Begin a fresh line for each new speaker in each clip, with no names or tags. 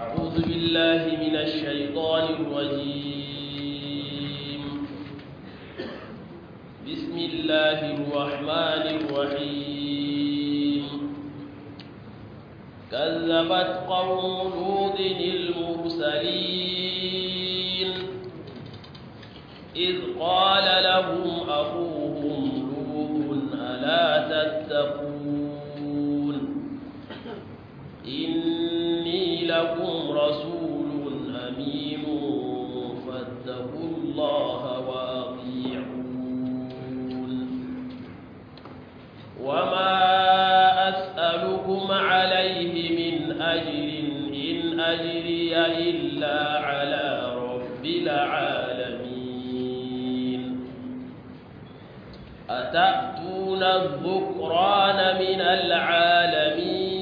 أعوذ بالله من الشيطان الرجيم بسم الله الرحمن الرحيم كذبت قوم لوط المرسلين إذ قال لهم أخوهم لوط ألا تتقون إني لكم رسول أمين فاتقوا الله وأطيعون وما أسألكم عليه من أجر إن أجري إلا على رب العالمين أتأتون الذكران من العالمين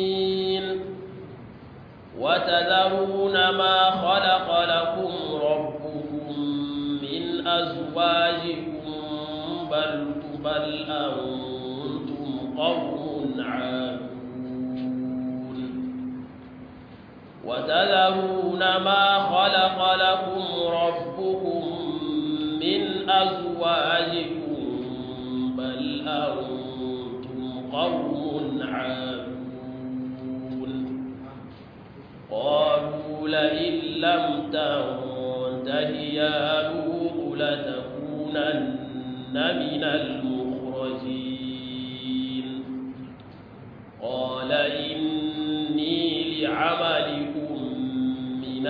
وتذرون ما خلق لكم ربكم من أزواجكم بل بل أنتم قوم عادون وتذرون ما خلق لكم ربكم من أزواجكم بل أنتم قوم عادون قالوا لئن لم تنته يا لوط لتكونن من المخرجين قال إني لعملكم من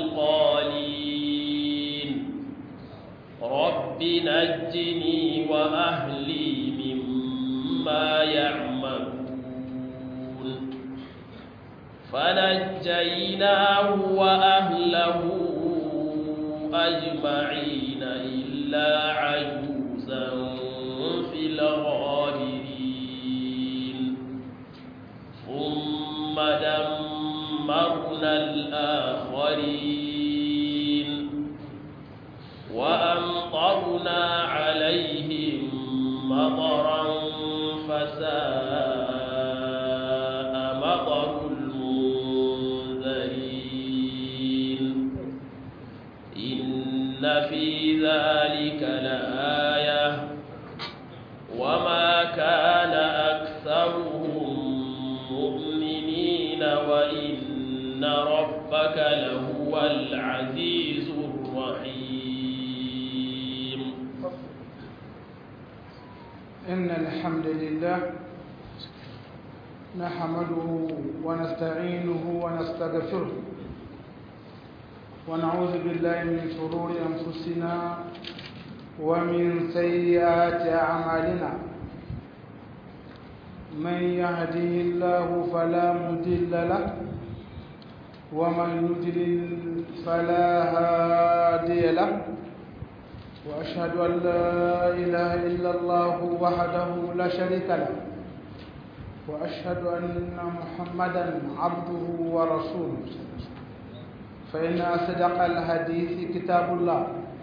القالين رب نجني وأهلي مما يعملون فنجيناه وأهله أجمعين إلا عجوزا في الغابرين ثم دمرنا الآخرين وأمطرنا عليهم مطرا فساء مطر المنذرين إن في ذلك لآية وما كان أكثرهم مؤمنين وإن ربك لهو العزيز الرحيم
إن الحمد لله نحمده ونستعينه ونستغفره ونعوذ بالله من شرور أنفسنا ومن سيئات أعمالنا من يهده الله فلا مضل له ومن يضلل فلا هادي له وأشهد أن لا إله إلا الله وحده لا شريك له وأشهد أن محمدا عبده ورسوله فإن أصدق الحديث كتاب الله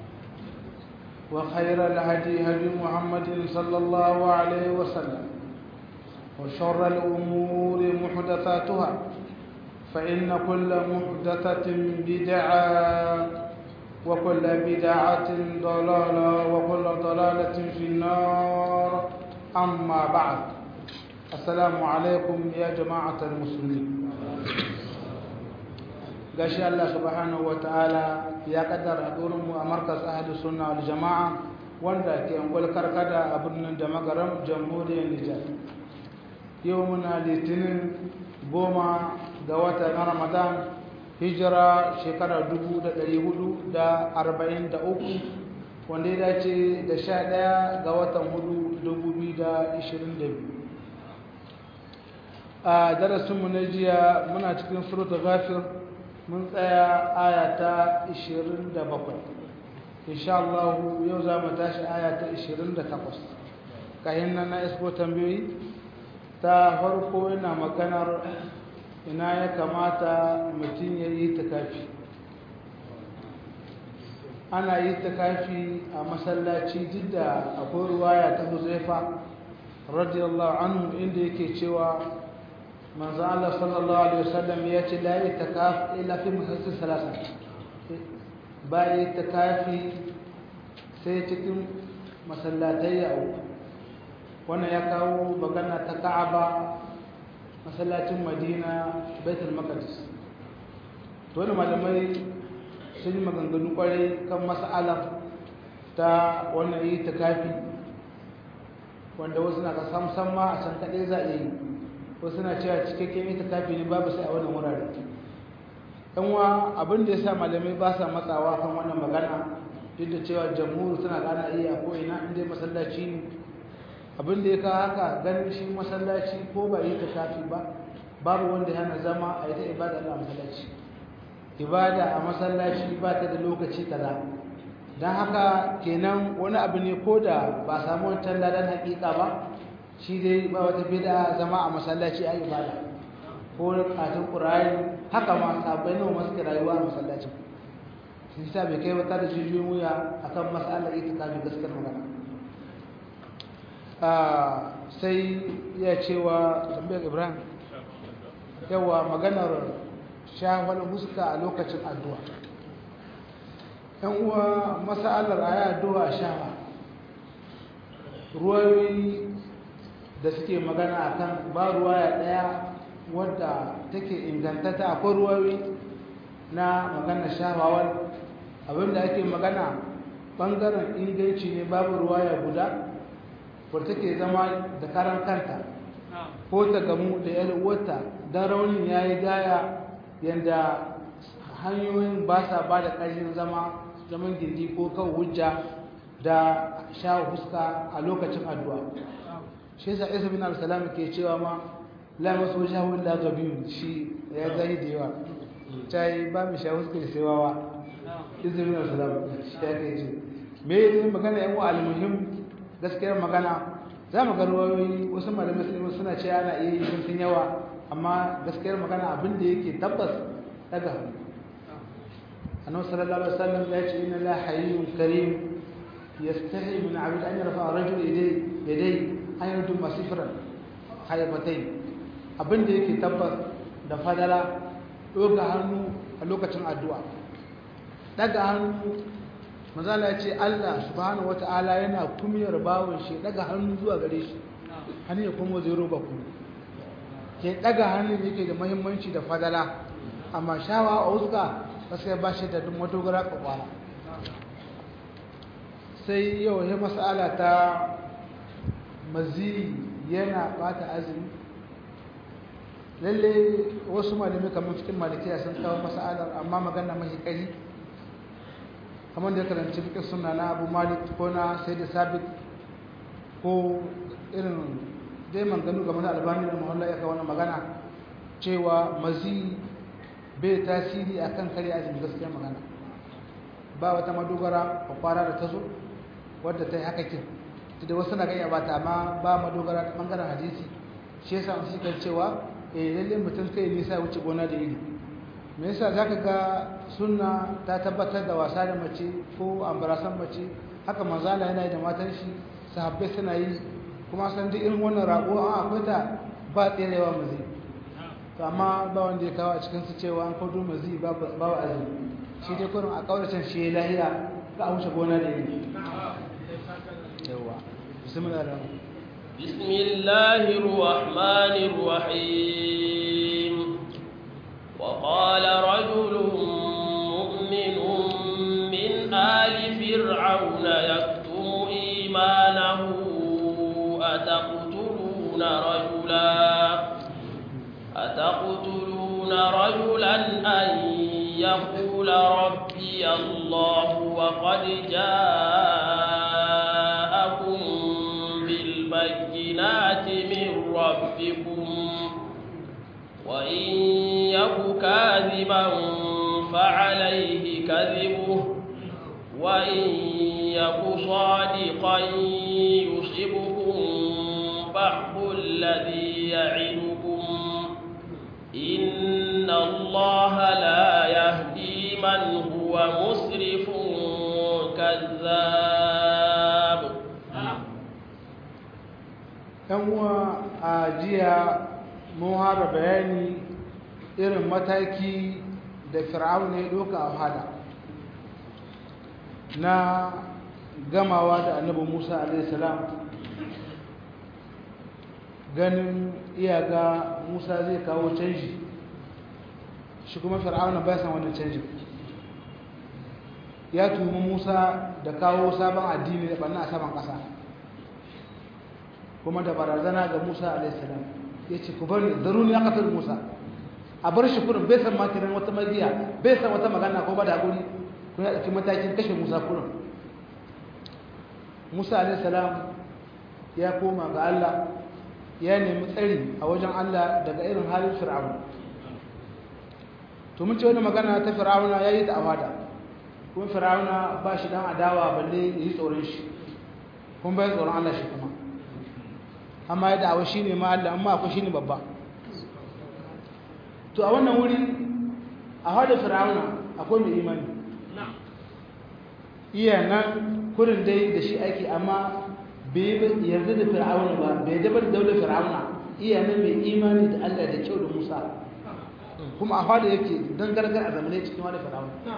وخير الهدي هدي محمد صلى الله عليه وسلم وشر الأمور محدثاتها فإن كل محدثة بدعة وكل بدعة ضلالة وكل ضلالة في النار أما بعد السلام عليكم يا جماعة المسلمين gashi Allah subhanahu wataala ya kaddara mu a markas ahli sunna wal jama'a wanda ke angol karkada a birnin da magaram jamhuriyar Nijar yau muna litinin goma ga watan Ramadan hijira shekara 443 wanda ya dace da 11 ga watan 4 2022 a darasinmu na jiya muna cikin suratul ghafir mun tsaya aya ta 27 insha Allah yau za mu tashi aya ta 28 kayan nan na isbo tambayoyi ta farko ina maganar ina ya kamata mutum ya yi takafi ana yi takafi a masallaci duk da akwai ruwaya ta huzaifa radiyallahu anhu inda yake cewa manzo Allah sallallahu alaihi wasallam ya ce la itikaf illa fi masajid salasa ba itikafi sai cikin masallatai ya uku wannan ya kawo magana ta Ka'aba masallacin Madina Baitul Maqdis to wannan malamai sun yi maganganu kwarai kan mas'alar ta wannan itikafi wanda wasu na ka samsam ma a can kaɗai za a yi wasu na cewa cikakken itikafi ne babu sai a wannan wurare yan wa abin da ya sa malamai ba sa matsawa kan wannan magana duk da cewa jamhuri suna gana iya ko ina inda masallaci ne abin da ya kawo haka ganin shi masallaci ko ba yi itikafi ba babu wanda yana zama a yi ta ibada a masallaci ibada a masallaci ba ta da lokaci kaza don haka kenan wani abu ne ko da ba samu wancan ladan hakika ba shi dai ba wata bida zama a masallaci a ibada ko katin ƙurari haka ma sabai nawa masu rayuwa a masallaci shi sa bai kai wata da jijiyoyin wuya a kan matsalar ita kafin gaskiyar magana sai ya cewa tambayar ibrahim yawa maganar shafar huska a lokacin addu'a yan uwa masalar a yi addu'a shafa ruwayoyi da suke magana akan ba ruwaya daya wadda take ingantata akwai ruwayoyi na magana shafawar abinda ake magana bangaren inganci ne babu ruwaya guda wadda take zama da karan kanta ko ta gamu da yar uwarta don raunin ya yi gaya yadda hanyoyin ba sa ba da ƙarfin zama zaman gindi ko kan hujja da sha huska a lokacin addu'a shi yasa isa bin al-salam ke cewa ma la masu shahu illa gabiyu shi ya zai da yawa ta yi ba mu sha huska da sai wawa isa bin al-salam shi ya kai ce me ne magana yan wa al-muhim gaskiyar magana za mu ga ruwayoyi wasu malamai suna cewa ana iya yi sun yawa amma gaskiyar magana abin da yake tabbas daga hannu annabi sallallahu alaihi wasallam ya ce inna la hayyun karim yastahi min 'abd an yarfa rajul yadai yadai an yardu masifran haybatain abin da yake tabbas da fadala doga hannu a lokacin addu'a daga hannu manzala ya ce Allah subhanahu wata'ala yana kumiyar bawon shi daga hannu zuwa gare shi hannu ya kuma zai roba ku ke daga hannu yake da muhimmanci da fadala amma shawa a wuska gaskiya ba shi da duk madogara kwakwara sai yau ya masala ta mazi yana bata azumi lalle wasu malamai kamar cikin malikiya sun kawo masalar amma magana mahi kari kamar da ya karanci fiƙe suna na abu malik ko na sai da sabit ko irin dai manganu game da albani da mahalla ya kawo magana cewa mazi bai tasiri a kan kare azumi gaskiya magana ba wata madogara a kwara da ta zo wadda ta yi haka kin da wasu na gaya bata amma ba madogara ta bangaren hadisi shi yasa su kan cewa eh lalle mutum kai nisa wuce gona da iri me yasa zaka ga sunna ta tabbatar da wasa da mace ko ambarasan mace haka manzala yana yi da matan shi sahabbai suna yi kuma san duk irin wannan rago an akwai ta ba tserewa mazi to amma ba wanda ya kawo a cikin su cewa an kwado mazi ba ba azumi shi dai kurin a kauracin shi ya lahiya ka wuce gona da iri yawa bismillah
بسم الله الرحمن الرحيم وقال رجل مؤمن من آل فرعون يكتم إيمانه أتقتلون رجلا أتقتلون رجلا أن يقول ربي الله وقد جاءكم بالبينات من ربكم وإن يك كاذبا فعليه كذبه وإن يك صادقا يصبكم بعض الذي يعدكم إن الله لا يهدي من هو مسرف كذاب
uwa a jiya mun hara bayani irin mataki da fir'aun ya doka a hada na gamawa da annabi musa alaihissalam ganin iyaga musa zai kawo canji shi kuma fir'aun bai san wannan canjin ya tumi musa da kawo sabon addini da ɓanna a saman ƙasa kuma da barazana ga musa alaihissalam ya ce ku bari zaruni ya ƙasar musa a bar shi kurin bai san makinan wata magiya bai san wata magana ko ba da guri kuna ɗauki matakin kashe musa kurin musa alaihissalam ya koma ga allah ya nemi tsari a wajen allah daga irin halin fir'auna to mun ce wani magana ta fir'auna ya yi ta awada kuma fir'auna ba shi dan adawa balle ya yi tsoron shi kuma bai tsoron allah shi kuma amma ya da'awa shi ne ma allah amma akwai shi ne babba to a wannan wuri a hada fir'auna akwai mai imani iya nan kurin dai da shi aiki amma bai yarda da fir'auna ba bai dabar da daular fir'auna iya nan mai imani da Allah da kyau da Musa kuma a hada yake don gargar a zamane cikin wani fir'auna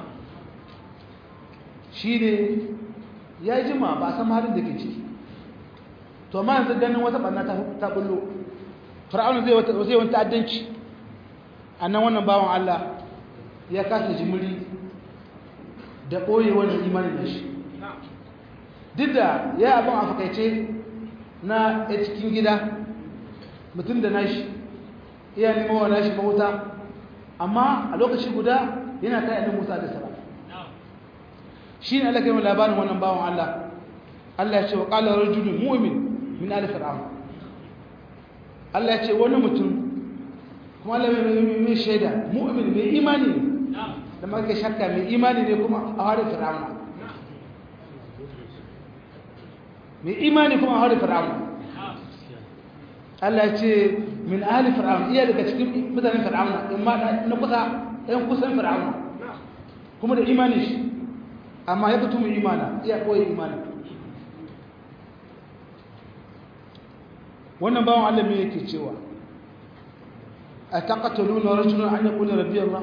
shi ne ya jima ba san halin da ke ciki to amma yanzu ganin wata ɓanna ta bullo fir'auna zai wani ta'addanci a nan wannan bawan Allah ya kasa jimiri da ɓoye wannan imanin da shi duk da ya abin a fakaice na a cikin gida mutum da nashi iya neman wa nashi mawuta amma a lokaci guda yana kai annabi Musa da sara shi ne Allah kai labarin wannan bawan Allah Allah ya ce wa qala rajulun mu'min min ali fir'aun Allah ya ce wani mutum kuma Allah mai shaida mu'min mai imani ne da maka shakka mai imani ne kuma a harin fir'auna mai imani kuma a harin fir'auna Allah ce min ahli fir'auna iya daga cikin mutanen fir'auna in ma na kusa ɗan kusan fir'auna kuma da imani shi amma ya fito mai imana iya koyi imani wannan bawan Allah me yake cewa أتقتلون رجلا أن يقول ربي الله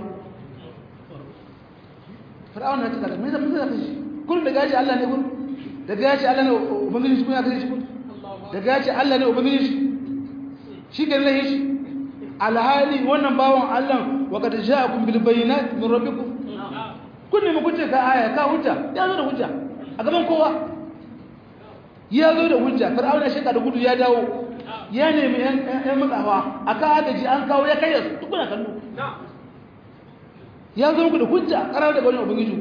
فرعون هتقول ماذا ماذا كش كل دجاج الله نقول دجاج الله نو وبنجي شكون هذا يقول دجاج الله نو وبنجي شيء قال له إيش على هذه وانا باون الله وقد جاءكم بالبينات من ربكم كل ما كنت كآية كهجة يا زود هجة أقام كوا يا زود هجة فرعون شيء قال يقول يا داو ya nemi ‘yan matsawa a ka agaji an kawo ya kai su tukuna kallo ya zo muku da hujja ƙarar daga wani ubangiji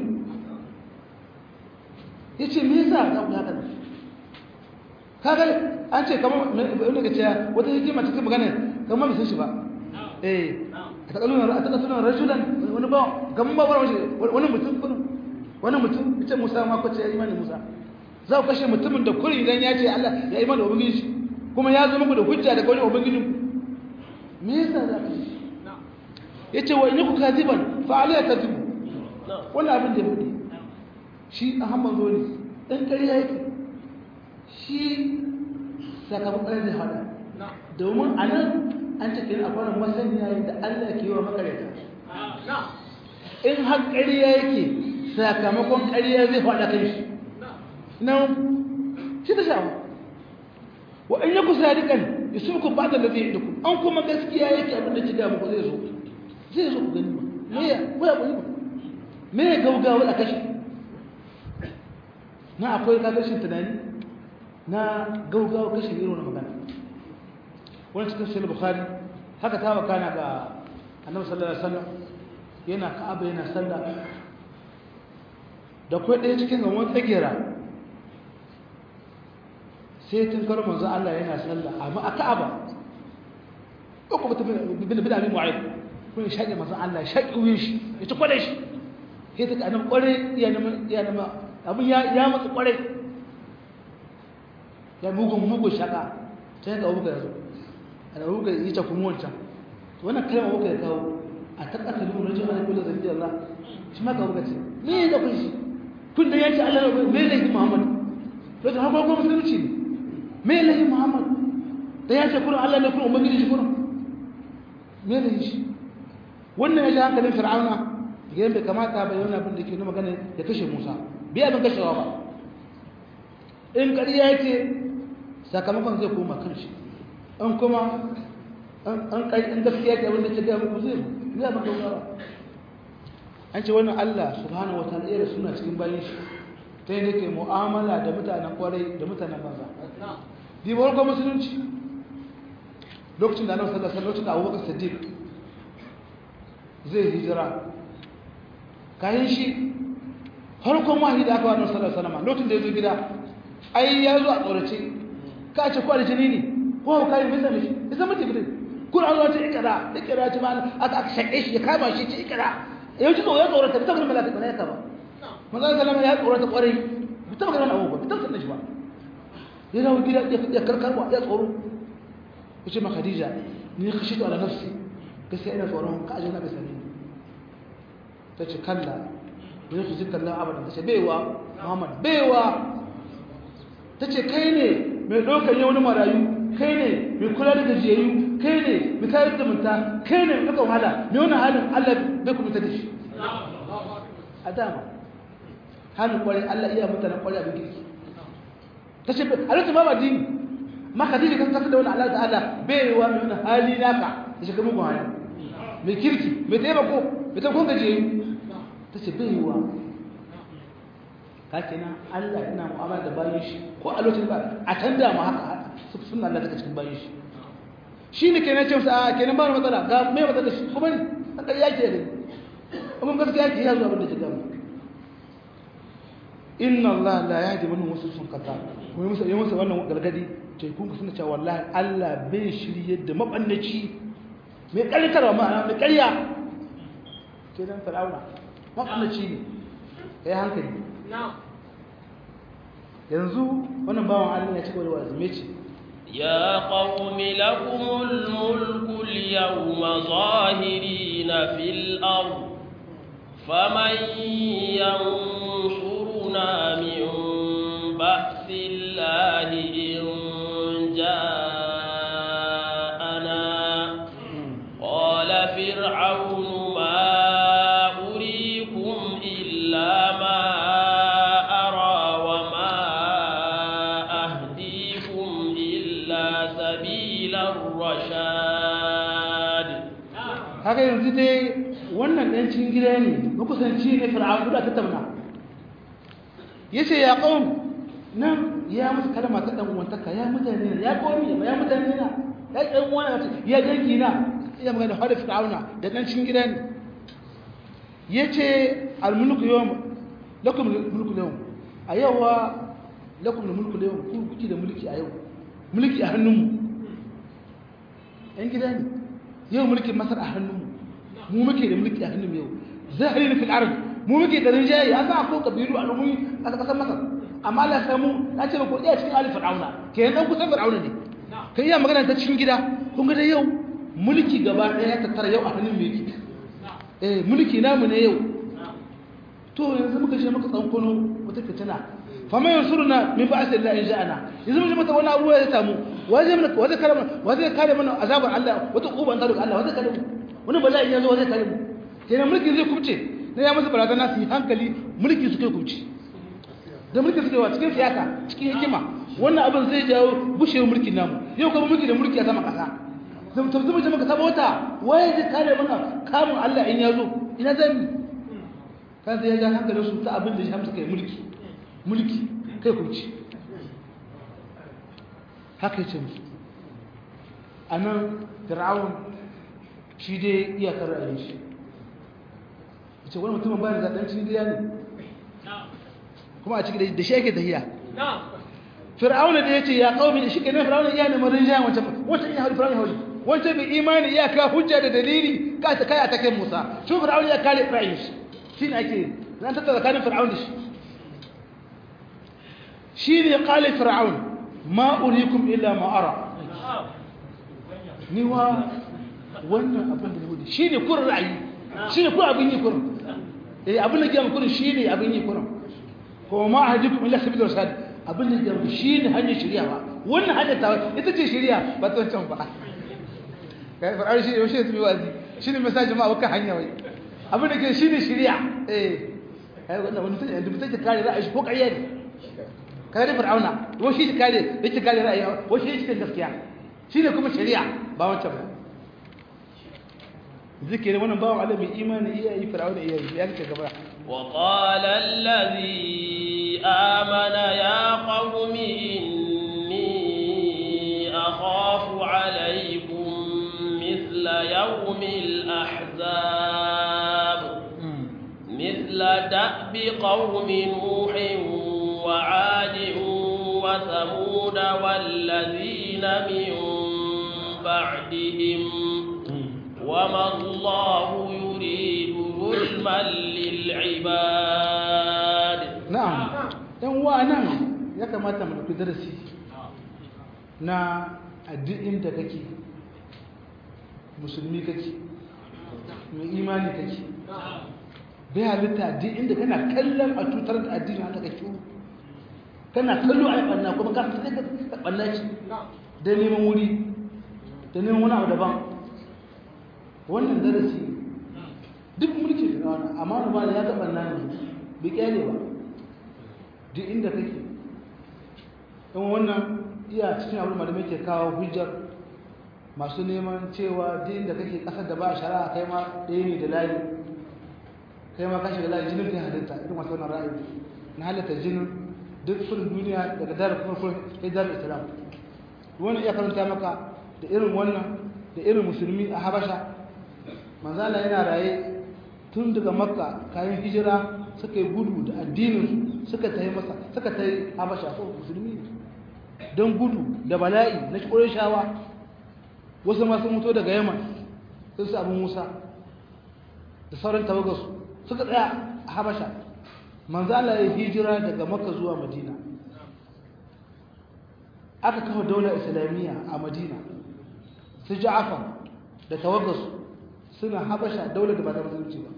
ya ce me yasa za ku haka kaga an ce kamar wani ga cewa wata hikima cikin magana kamar bai san shi ba eh a takaluna a takaluna rashulan wani ba kamar ba wani mutum wani mutum ya ce musa ma kwace ya imani musa za ku kashe mutumin da kuri idan ya ce allah ya imani ubangiji kuma ya zo muku da hujja daga wani ubangijin me yasa za ka yi yace wa in ku kadiban fa alayya kadibu wannan abin da ya bude shi ahmad zo ne dan ƙarya yake shi sakamakon ƙarya zai hada domin a nan an ce kin akwai masaniya da Allah ke yi wa makareta in har ƙarya yake sakamakon ƙarya zai hada kai shi nan shi ta shafa wa in yaku sadiqan yusuku ba'da alladhi indakum an kuma gaskiya yake abin da kiga muku zai zo zai zo ku gani ba me ya ko ya koyi ba me ya gaugawa a kashi na akwai kakashin tunani na gaugawa kashin irin wani magana wani cikin sahih bukhari haka ta wakana ga annabi sallallahu alaihi wasallam yana ka'aba yana sallah da kai ɗaya cikin gamon tsagera sai tun karo manzo Allah yana sallah amma a Ka'aba uku mutum bin bin abin mu'ayyid kun shaƙe manzo Allah shaƙe wuyin shi ya ci kware shi sai ta kanan kware ya nama ya nama abin ya ya mutsu kware ya mugun mugun shaka sai ga ubuka yazo ana ubuka yi ta kuma wancan to wannan kalma ubuka ya kawo a takata lu rajul ala kullu zabbi Allah shi ma ka ubuka ce me da kun shi kun da yace Allah me ne Muhammad to da har ko musulunci ne me lahi muhammad da ya ce kurin allah ne kurin ubangiji shi kurin me ne shi wannan ya ji hankalin fir'auna ga bai kamata ba yana abin da ke na magana ya kashe musa bai abin kashewa ba in ƙarya yake sakamakon zai koma kan shi in kuma an kai in gaskiya ke abin da ke gaya muku zai zai abin dogara an ce wannan allah subhanahu wa ta'ala iya suna cikin bayan shi ta yadda ke mu'amala da mutanen kwarai da mutanen banza bi farko musulunci lokacin da annabi sallallahu alaihi lokacin da abubakar siddiq zai hijira kayan shi farkon wahayi da aka wa annabi sallallahu alaihi wasallam lokacin da ya zo gida ai ya zo a tsorace ka ce kwari jini ne ko ka yi bisa mishi isa mutu gidan kun an zo ta ikira ikira ta mana aka aka shaƙe shi ya kama shi ta ikira yau ji ya tsorata bi ta gudun malaka malaka ba manzon sallama ya tsorata kwarai bi ta gudun abubuwa bi ta gudun shi ba ya dawo gida ya karkarwa ya tsoro ya ce ma khadija ni khashitu ala nafsi gaskiya ina tsoron ka ajin na bisa ne ta ce kalla ne su zika Allah abadan ta ce baiwa Muhammad baiwa ta ce kai ne mai ɗaukar yau na marayu kai ne mai kula da gajiyayyu kai ne mai tayar da munta kai ne mai ɗaukar wahala mai wani halin Allah bai kuma ta da shi a dama halin kwarai Allah iya mutanen kwarai abin kirki ta ce a lokacin ba ba dini ma Khadija kan kasa da wani Allah ta'ala baiwa mai wani hali naka da shiga mugun hali mai kirki mai taimako mai taimakon gajiyayyu ta ce baiwa kake nan Allah yana mu'amala da bayan shi ko a lokacin ba a canza mu haka sunna Allah take cikin bayan shi shi ne kenan ce masa kenan ba matsala ga me matsala shi kuma ne an da yake ne amma gaskiya yake ya zo abin da ke gama inna Allah la yahdi man huwa sun kata kuma musa yi musa wannan gargadi to kun ku suna cewa wallahi Allah bai shirye da mabannaci mai kalitarwa ma'ana mai ƙarya kenan fir'auna mabannaci ne kai hankali yanzu wannan bawan Allah ya ci gaba da wazume ce
يا قوم لكم الملك اليوم ظاهرين في الأرض فمن ينصرنا من بأس الله إن جاءنا قال فرعون ما أريكم إلا ما أرى وما أهديكم إلا سبيل الرشاد
haka yanzu dai wannan ɗan cikin gida ne makusanci ne fir'aun da tattauna yace ya qaum nan ya musu kalma ta dan uwantaka ya mutane ya qaumi ya mutane na ya ɗan uwana ya dangi na ya magana hada fir'auna da ɗan cikin gida ne yace al mulku yawm lakum mulku yawm a yawa lakum mulku yawm ku kuke da mulki a yau mulki a hannunmu ɗan gida ne yau mulkin masar a hannunmu mu muke da mulki a hannunmu yau zahiri na fil'ar mu muke da rinjaye an sa akwai kabilu a rumi a ƙasar masar amma la samu na ce ba ko iya cikin alif fir'auna ke yan kusan fir'auna ne kai iya magana ta cikin gida kun ga dai yau mulki gaba ɗaya ya tattara yau a hannun mu yake eh mulki namu ne yau to yanzu muka je muka tsankono wata fitina fama yansuruna min ba'si Allah in ja'ana yanzu mun mata wani abu ya samu waje mana waje kare mana waje kare mana azabar Allah wata uban ta daga Allah waje kare mu wani bala'i ya zo waje kare mu kenan mulki zai kubce na ya masa barazana su yi hankali mulki suke kubce da mulki suke wa cikin siyasa cikin hikima wannan abin zai jawo bushewar mulkin namu yau kuma mulki da mulki a sama kasa zama tafi zama jama'a saba wata waye zai kare mana kamun Allah in ya zo ina zai mi kan sai ya ja hankalin su ta abin da ya hamsa kai mulki mulki kai kubce haka yace musu anan fir'aun shi dai iyakar ra'ayin shi yace wani mutumin bayan da dan cikin gida ne kuma a cikin da shi yake tahiya fir'aun da yace ya qaumi shi kenan fir'aun ya ne marin jayan wancan wancan ya hauri fir'aun ya hauri wancan bi imani iyaka hujja da dalili ka ta kai a take Musa shi fir'aun ya kare ra'ayin shi shine ake zan tattara kanin fir'aun da shi shi ne qala fir'aun ma urikum illa ma ara ni wa wannan abin da ne shi ne kurin ra'ayi shi ne kurin abin yi kurin eh abin da gyan kurin shi ne abin yi kurin ko ma ahadikum illa sabil rasad abin da gyan shi ne hanyar shari'a ba wannan hanyar ta ita ce shari'a ba ta can ba kai fir'auna shi ne shi ne wazi shi ne mai sa jama'a kan hanya wai abin da ke shi ne shirya eh kai wannan wani mutum da mutum ke kare ra'ayi ko ƙarya ne kare fir'auna ko shi ke kare yake kare ra'ayi ko shi yake gaskiya shi ne kuma shari'a ba wancan ba zikiri wannan bawan Allah mai imani iya yi fir'auna iya yi ya kace gaba
وقال الذي آمن يا قوم إني أخاف عليكم مثل يوم الأحزاب مثل دأب قوم نوح وعاد وثمود والذين من بعدهم وما الله يريد ظلما للعباد
na'am dan wa nan ya kamata mu dauki darasi na addinin da kake musulmi kake mai imani kake bai halitta addinin da kana kallon a tutar da addinin haka kake kana kallo a banna kuma ka sai ka banna shi da neman wuri da neman wani abu daban wannan darasi duk mulki da wani amma ba da ya taɓa nan bai kyale ba duk inda kake in wannan iya cikin abin da muke kawo hujjar masu neman cewa duk inda kake kasar da ba a shari'a kai ma ɗaya ne da layi kai ma kashi da layi jinin kai halitta irin masu wannan ra'ayi na halitta jinin duk kudin duniya daga darar farko kai darar islam wani iya karanta maka da irin wannan da irin musulmi a habasha manzala yana raye tun daga makka kayan hijira suka yi gudu da addinin suka ta yi masa suka ta yi habasha ko musulmi ne don gudu da bala'i na shawa wasu masu mutu daga yaman sun su abin musa da sauran tawagarsu suka tsaya a habasha manzala ya hijira daga makka zuwa madina aka kafa daular islamiyya a madina su ja'afar da tawagarsu suna habasha daular da ba ta musulunci ba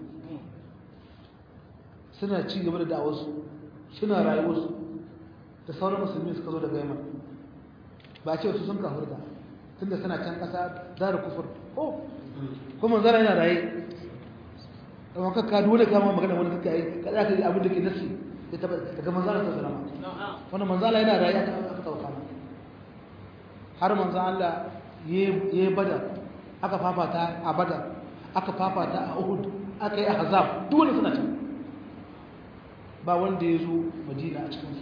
suna ci gaba da da'awarsu suna rayuwarsu da sauran musulmi suka zo daga yamma ba ce su sun kafurta tunda suna can kasa zara kufur oh kuma zara yana raye amma ka ka dole kama magana wani kaka yi ka za ka yi abin da ke nasi ya taba daga manzala ta salama wannan manzala yana raye aka aka tauka har manzo Allah yayi badar aka fafata a badar aka fafata a Uhud aka yi ahzab dole suna can ba wanda ya zo madina a cikinsu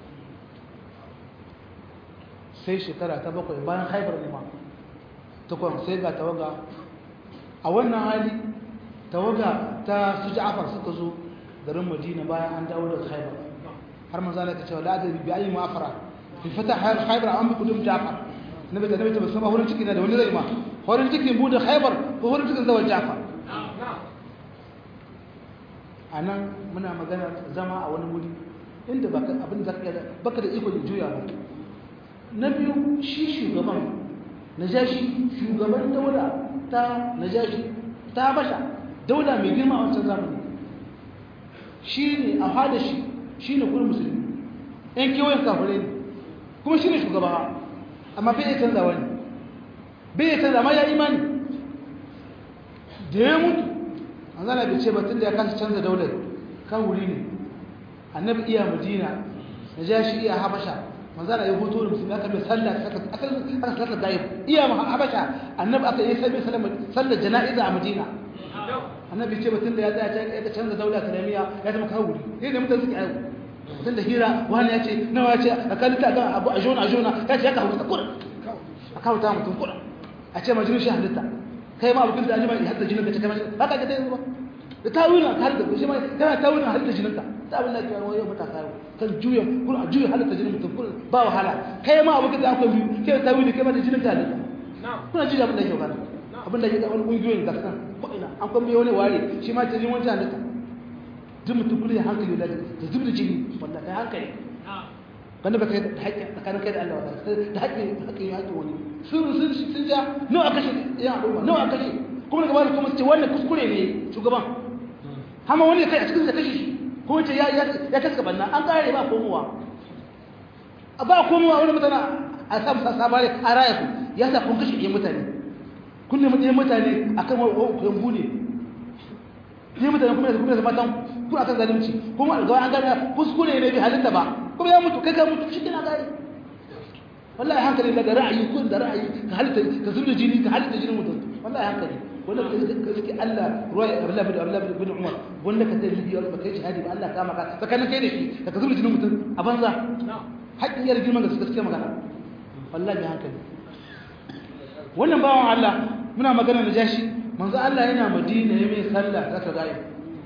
sai shekara ta bakwai bayan haibar ne ma takwan sai ga tawaga a wannan hali tawaga ta su ja'afar suka zo garin madina bayan an dawo daga haibar har manzo Allah ta ce la adri bi ayi ma'afara fi fata haibar an bi kudum ja'far nabi ta nabi ta basama horin ciki na da wani zai ma horin cikin bude haibar ko horin cikin zawal ja'far a nan muna magana zama a wani wuri inda abin da baka da iko da juya ba na biyu shi shugaban najashi shugaban daula ta najashi ta basha daula mai girma a wancan zamani shi ne a hada shi shi ne kuma musulmi yan kewayen kafirai ne kuma shi ne shugaba amma bai iya canza wani bai iya canza amma ya imani da ya mutu an zana bai ce batun da ya kasa canza daular kan wuri ne annabi iya madina na ja shi iya habasha manzana ya hoto da musulmi aka mai sallah aka sallar gayib iya habasha annabi aka yi sabbi sallar jana'iza a madina annabi ce batun da ya tsaya ya canza daular islamiyya ya zama kawo wuri sai da mutane suke aiko mutum da hira wani ya ce nawa ya ce a kalita ga abu a jona a jona ya ce ya kawo ta kuɗin a kawo ta mutum kuɗin a ce majinin shi halitta kai ma abokin da ajima ya hadda jinin ka ce kamar ba ka ga dai ba da tawilin har da shi ma kana tawilin har da jinin ka ta abin da ke wani yau mata kawo kan juya kun a juya halitta jinin mutum kun ba wahala kai ma abokin da akwai biyu kai tawili kai ma da jinin ka halitta kuna ji abin da ke kana abin da ke ga wani kungiyoyin da kan ko ina an kuma wani ware shi ma ta jinin wani halitta duk mutum kullum hankali da da zubda jini wallahi hankali wanda ba kai da haƙƙi tsakanin kai da Allah wallahi da haƙƙi haƙƙi ya haƙƙi wani sun sun sun ja nawa kashe ya al'umma nawa kashe kuma daga baya kuma su ce wannan kuskure ne shugaban hama wani kai a cikin da kashe shi ko ce ya ya ya kaska banna an kare ba komowa ba komowa wani mutana a samu sabare a raya ku ya sa kun kashe ɗiyan mutane kun nemi ɗaya mutane akan kuyan bune ɗaya mutane kuma da kuma da matan kun akan zalunci kuma ga an gane kuskure ne bi halitta ba kuma ya mutu kai ka mutu shi kina gane wallahi hankali da ra'ayi kun da ra'ayi ka halitta ka zubda jini ka halitta jinin mutum wallahi hankali wanda ka zaki Allah ruwa Abdullah bin Abdullah bin Umar wanda ka tayi biyo ba kai shahadi ba Allah ka maka tsakanin kai da shi ka zubda jinin mutum a banza haƙƙin yar girman da suka suke magana wallahi hankali wannan bawan Allah muna magana da jashi manzo Allah yana Madina ya mai sallah zaka gaya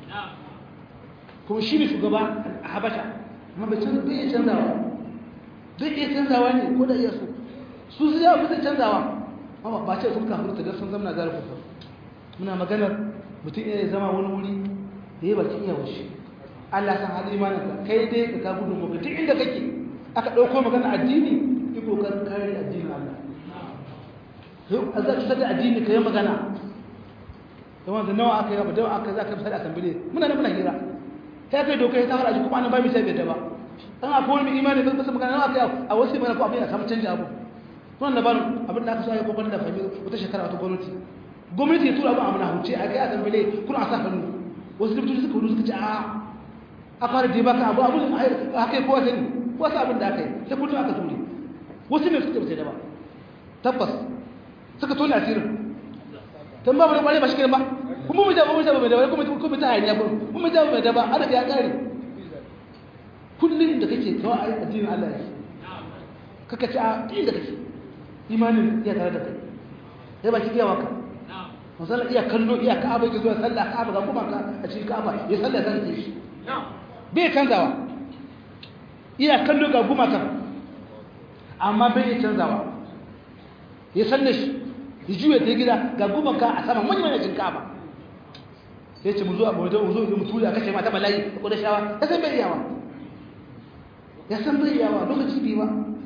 kuma shi ne shugaba a Habasha amma bai canza bai canzawa zai iya canzawa ne ko da iya so su su yawa bisa canzawa amma ba ce sun kafin ta don sun zama zarar kusa muna maganar mutum iya zama wani wuri da ya baki iya washe Allah san hali imanin ka kai dai ka ka gudun maka duk inda kake aka ɗauko magana addini yi kokarin kare addinin Allah yau a za ka da addini ka yi magana yawan da nawa aka yi ba dawa aka za ka misali a tambile muna nan muna hira ta kai doka ya ta fara kuma ana ba mi sai bai da ba dan akwai wani imani ba su magana aka a wasu mai ko abin a samu canji abu kuma labarin abin da aka so ya kokon da fahimi wata shekara wata gwamnati gwamnati ya tura abin amina huce a kai a tambale kuna a sa hannu wasu likitoci suka hudu suka ce a a fara je baka abu abin a haka kowa sani wasu abin da aka yi sai kudu aka ture wasu ne suka ce da ba tabbas suka tona asirin tun ba mu da ba shi kenan ba kuma mu jaba mu jaba mai da kuma kuma ta hayaniya kuma mu jaba mai da ba arabi ya kare kullum da kake kawai ai addinin Allah ne kaka ci a inda kake imanin iya tare da kai sai ba ki iya waka masala iya kallo iya ka'aba yake zuwa sallah ka'aba ga kuma ka a cikin ka'aba ya sallah zan ce shi bai canzawa iya kallo ga gumaka amma bai canzawa ya sallah shi ya juya ta gida ga gumaka a sama manyan manyan ka'aba sai ce mu zo mu zo mu zo mu tura kace mata bala'i ko da shawa ya san bai yawa ya san bai yawa lokaci bi ba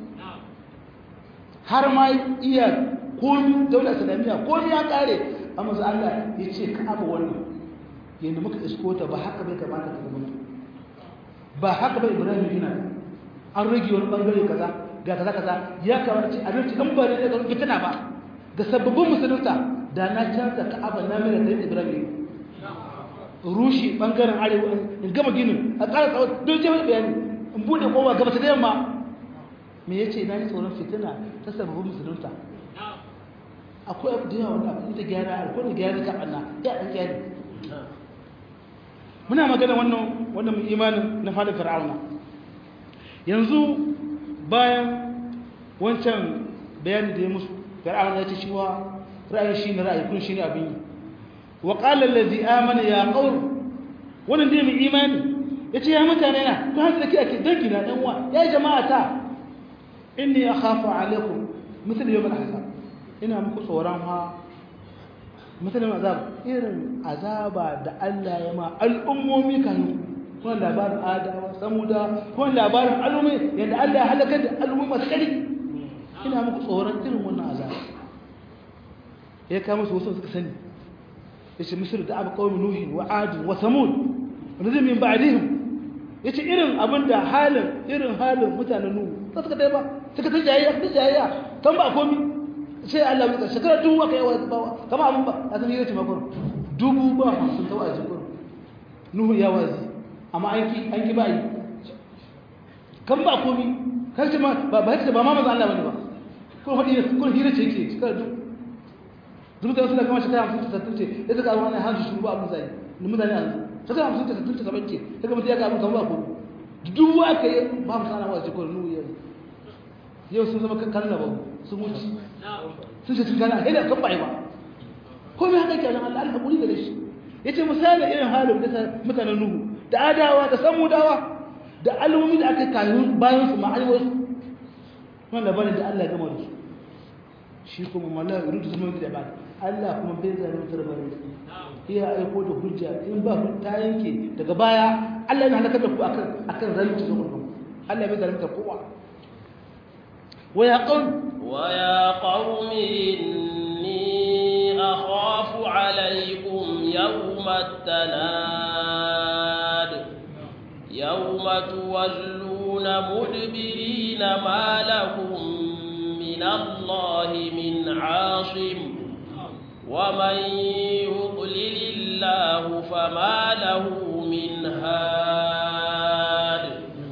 har ma iya komi daular islamiyya komi ya kare amma sai Allah ya ce ka'aba wannan yanda muka isko ta ba haka bai kamata ka zama ba haka bai Ibrahim yana an rage wani bangare kaza ga kaza kaza ya kamata ce a rinci dan ba ne da fitina ba ga sababbin musulunta da na canza ka'aba na mai da Ibrahim rushe bangaren arewa in gama ginin a ƙara tsawon don jami'ar bayani in bude kowa gaba ta da yamma me yace na yi tsoron fitina ta sababbin musulunta akwai abu da yawa wanda abu da gyara akwai da gyara ka Allah ya dan gyara muna magana wannan wannan imanin na fada fir'auna yanzu bayan wancan bayani da ya musu fir'auna ya ce shi wa ra'ayin shi ne ra'ayi kun shi ne abin yi wa qala allazi amana ya qaum wannan dai mai imani yace ya mutane na ku hanta da ake dangi na dan uwa ya jama'ata inni akhafu alaikum misal yawm al-ahzab ina muku tsoron ha misalin azab irin azaba da Allah ya ma al'ummomi kan kuma labarin adawa samuda kuma labarin al'ummi yadda Allah ya halaka da al'ummi masu kari ina muku tsoron irin wannan azaba ya kama su wasu suka sani ya ce misir da abu kawai nuhi wa adu wa samud wanda min ba'dihim ya ce irin abin da halin irin halin mutanen nuhu ta suka ba suka ta jayayya ta jayayya kan ba komi sai Allah ya shekara dubu aka yi wa bawa kama abin ba a zama yace makon dubu ba hamsin ta waje kun nuhu ya wazi amma an ki an ki ba yi kan ba komi kan ce ma ba ba ba ma maza Allah bane ba ko fadi ko hira ce yake shekara dubu dubu da suna kama shekara hamsin ta sattin ce ya saka wani hanzu shuru ba abin zai ni mutane yanzu shekara hamsin ta sattin ta saban ce ya ga mutum ya ga abin kan ba ko dubu aka yi ba mu sana waje ko nuhu ya yau sun zama kalla ba sun wuce sun ce sun gana a da kan bai ba ko mai haka kenan Allah Allah kuri da shi yace misali irin halin da mutanen Nuhu da adawa da samudawa da al'ummi da aka kayu bayan su ma'ai wasu wannan labarin da Allah ya gama da su shi kuma mallan rudu zama da ba Allah kuma bai zai mutar bare iya aiko da hujja in ba ta yanke daga baya Allah yana halaka da ku akan akan zalunci zuwa Allah bai zalunta kowa ويا قوم
ويا قوم إني أخاف عليكم يوم التناد يوم تولون مدبرين ما لكم من الله من عاصم ومن يضلل الله فما له من هاد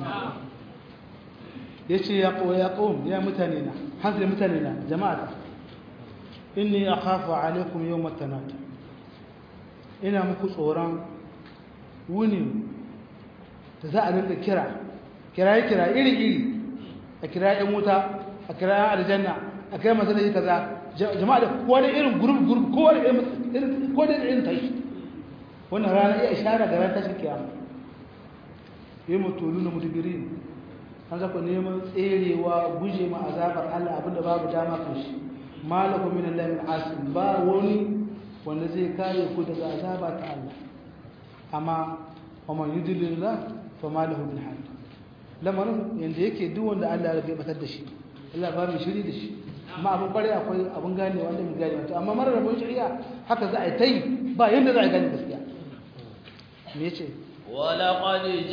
yace ya qaw ya qawm ya mutane na hanzari mutane na jama'a inni akhafu alaikum yawm at-tanad ina muku tsoron wuni da za a rinka kira kiraye kira iri iri a kira yan wuta a kira yan aljanna a kira masallaci kaza jama'a da kowa da irin gurub gurub kowa da irin kowa da irin tashi wannan rana iya ishara ga ran tashin kiyama yi mutulu na mudubirin an zaku neman tserewa guje ma azabar Allah abinda babu dama kan shi malaku min Allah min asim ba wani wanda zai kare ku daga azaba ta Allah amma wa man yudlillah fa ma lahu min hadi lamarin yanda yake duk wanda Allah ya batar da shi Allah ba mu shiri da shi amma abin kware akwai abin gane wanda mu gane wato amma marar rabon shari'a haka za a yi tai ba yanda za a gane gaskiya me yace
ولقد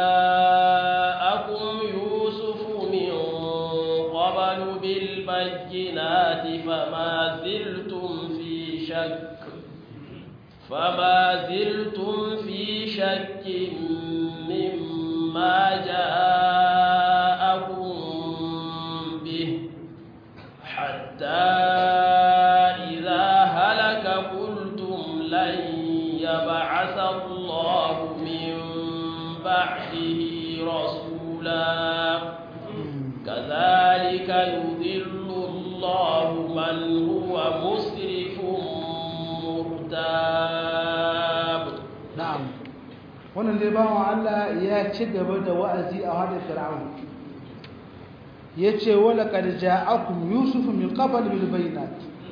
جاءكم يوسف من قبل بالبينات فما زلتم في شك فما زلتم في شك مما جاءكم به حتى إذا هلك قلتم لن يبعث الله من بعده رسولا كذلك يضل الله من هو مسرف مرتاب
na'am wannan dai bawan Allah ya ci gaba da wa'azi a hadin fir'aun yace wala qad ja'akum yusuf min qabl bil bayinat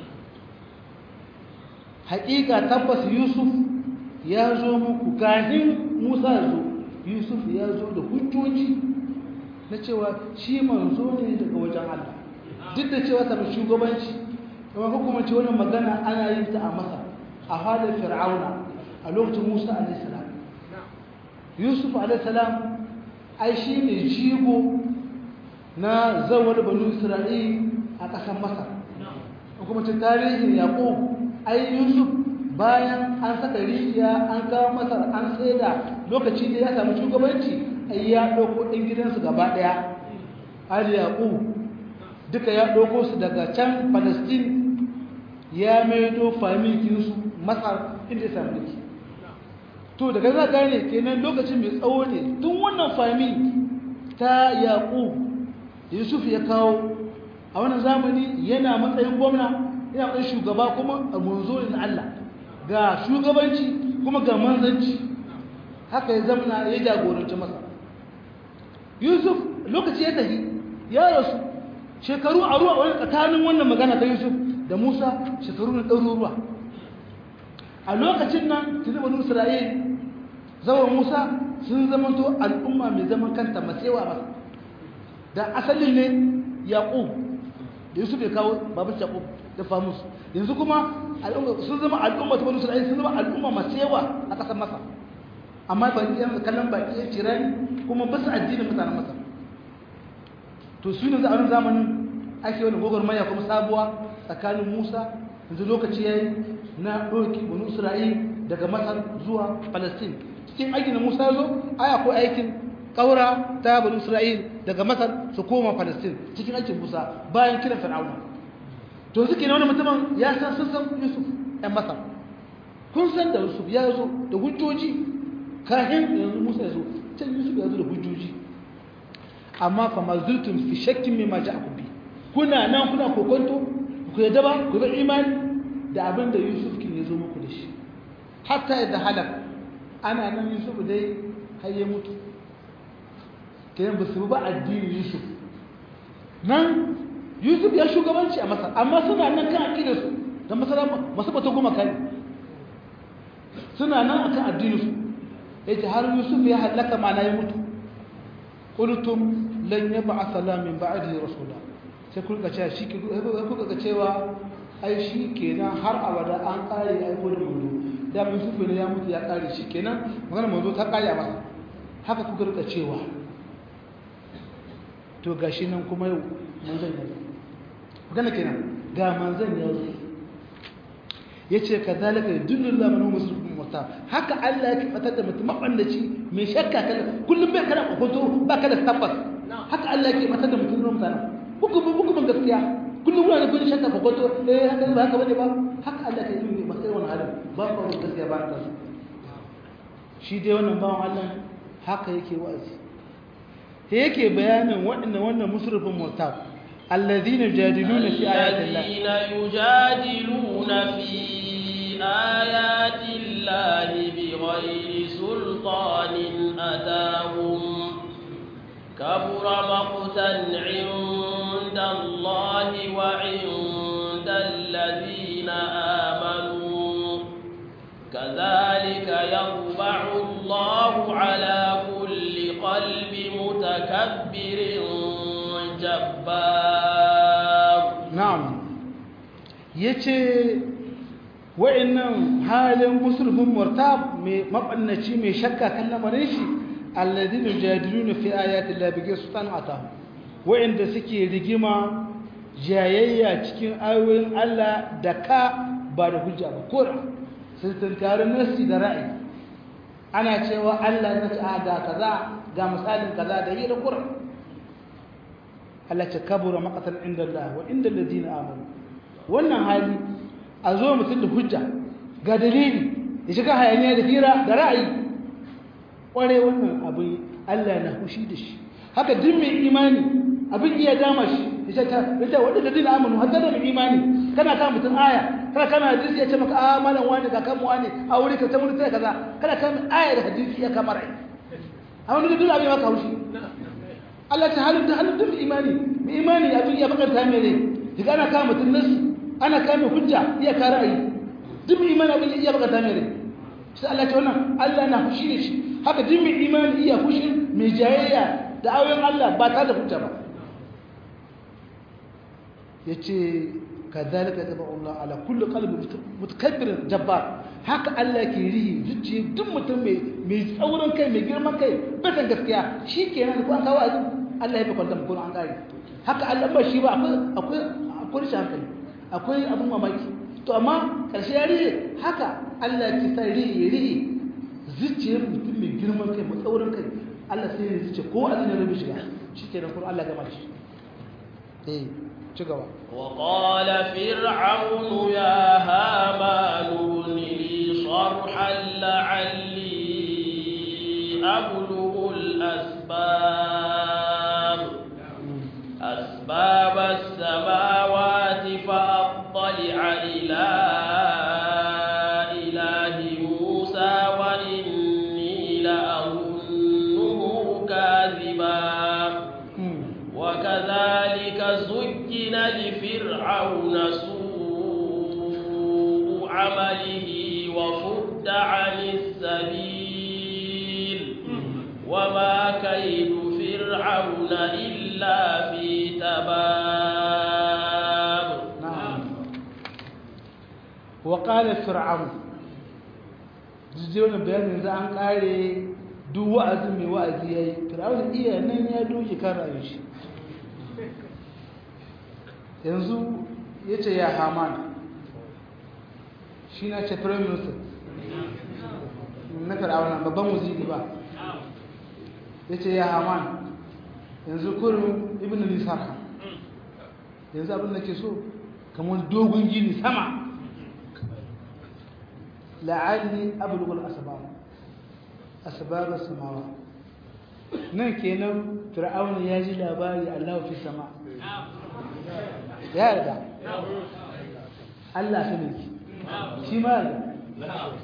haqiqa tabbas yusuf ya zo muku kafin musa ya zo yusuf ya zo da hujjoji na cewa shi manzo ne daga wajen Allah duk da cewa ta shugabanci kuma hukumanci wannan magana ana yin ta a masa a hadin fir'auna a lokacin Musa alaihissalam Yusuf alaihissalam ai shi ne jigo na zawar banu Isra'il a ƙasar Masar kuma cin tarihin Yaqub ai Yusuf bayan an saka rijiya an kawo Masar an saida lokaci da ya samu shugabanci ai ya ɗauko ɗin gidansu gaba ɗaya Ali Yaqub duka ya ɗauko su daga can Palestine ya maido famikinsu Masar inda ya samu mulki to daga za gane kenan lokacin mai tsawo ne tun wannan fami ta yaƙu yusuf ya kawo a wannan zamani yana matsayin gwamna yana matsayin shugaba kuma a munzo na Allah ga shugabanci kuma ga manzanci haka ya zamana ya jagoranci masa yusuf lokaci ya tafi ya rasu shekaru a ruwa wani tsakanin wannan magana ta yusuf da musa shekaru na ɗaruruwa a lokacin nan tuni banu isra'il zama musa sun zamanto al'umma mai zaman kanta matsewa ba da asalin ne yaƙub da yusuf ya kawo babin yaƙub da famus yanzu kuma sun zama al'umma ta banu isra'il sun zama al'umma matsewa a ƙasar masa amma ba yan kallon baki ya cirani kuma basu addinin mutanen masa to su ne a zamanin ake wani gwagwarmaya kuma sabuwa tsakanin musa yanzu lokaci ya yi na ɗauki wani isra'il daga masar zuwa palestine cikin aikin da musa zo aya ko aikin ƙaura ta bani isra'il daga masar su koma palestine cikin aikin musa bayan kiran fir'auna to suke na wani mutumin ya san sun san yusuf ɗan masar kun san da yusuf ya zo da hujjoji kahin yanzu musa ya zo can yusuf ya zo da hujjoji amma fa mazultum fi shakkin mimma ja'akum bi kuna nan kuna kokonto ku yadda ba ku bi imani da abin da yusuf kin ya zo muku da shi hatta yadda halak ana nan yusuf dai har ya mutu kayan ba su ba addinin yusuf nan yusuf ya shugabanci a masar amma suna nan kan aƙidar su da masara masu bata goma kan suna nan akan addinin su ya ce har yusuf ya halaka ma na ya mutu qultum lan yab'atha la min ba'dihi rasula sai kuka cewa shi kuka cewa ai shi kenan har abada an kare aiko da manzo da mun sufe ne ya mutu ya kare shi kenan magana manzo ta kare a masa haka kuka rika cewa to gashi nan kuma yau manzon ya zo magana kenan ga manzon ya zo yace kazalika yudullu man huwa muslimun muta haka Allah yake fatar da mutum mabandaci mai shakka kala kullum bai kana kokonto ba kada tabbas haka Allah yake fatar da mutum mutane hukumin hukumin gaskiya kullum wani kun shakka kokonto eh haka ba haka bane ba haka Allah yake yi ba sai wannan halin ba ba gaskiya ba ta shi dai wannan bawan Allah haka yake wa'azi sai yake bayanin waɗannan wannan musrifin murtab الذين يجادلون في آيات الله
الذين يجادلون في آيات الله بغير سلطان أتاهم كبر مقتا عند الله وعند الذين آمنوا كذلك يطبع الله على كل قلب متكبر جبار
نعم yace wa'annan halin musrifin murtab mai mabannaci mai shakka kan lamarin shi alladhina yujadiluna fi ayati llahi bighayri sultan atahu wa'anda suke rigima jayayya cikin ayoyin Allah da ka ba da hujja ba kora sun tunkari nasi da ra'ayi ana cewa Allah ya ce a ga kaza ga misalin kaza da yi da kura Allah ce kabura maqatan inda Allah wa inda alladhina amanu wannan hali a zo mutum da hujja ga dalili ya shiga hayaniya da fira da ra'ayi kware wannan abin Allah na hushi da shi haka duk mai imani abin iya dama shi ya ta ita wanda da dina amanu hatta da mai imani kana kan mutum aya kana kana hadisi ya ce maka a malam wani ka kan wani a wuri ka ta wuri ta kaza kana kan aya da hadisi ya kamar ai a wani da duk abin maka haushi Allah ta halin da halin duk imani mai imani abin ya bakanta mai ne daga ana kama mutum nasu ana kama hujja iya ka ra'ayi duk mai imani abin ya bakanta mai ne sai Allah ta wannan Allah na fushi da shi haka duk mai imani iya fushi mai jayayya da ayoyin Allah ba ta da hujja ba yace kadhalika taba Allah ala kulli qalbi mutakabbir jabbar haka Allah ke rihi zuciya duk mutum mai mai tsaurin kai mai girman kai bakan gaskiya shikenan ko an kawo azin Allah ya fi kwanta mu an kare haka Allah ba shi ba akwai akwai akwai shi hankali akwai abun mamaki to amma karshe ya rihe haka Allah ke sa rihi ya rihi zuciyar mutum mai girman kai mai tsaurin kai Allah sai ya zuciya ko azin ya rubi shiga shikenan ko Allah gama shi eh ci gaba
وقال فرعون يا هامان ابن لي صرحا لعلي أبلغ الأسباب أسباب السماوات فأطلع إلى إله موسى وإني لأظنه كاذبا وكذلك زين لفرعون سوء عمله وصد عن السبيل وما كيد فرعون إلا في تباب
نعم وقال فرعون jijiyar bayanin za an kare duk wa'azin mai wa'azi ya yi fir'aun iya nan ya doke kan rayu shi yanzu ya ce ya haman shi na ce prime minister na fir'aun babban wuziri ba ya ce ya haman yanzu kurin ibn nisar yanzu abin da ke so kamar dogon gini sama la'alli abulugul asbab asbab samawa nan kenan fir'auna ya ji labari Allah fi sama ya yarda Allah shi ne shi ma yarda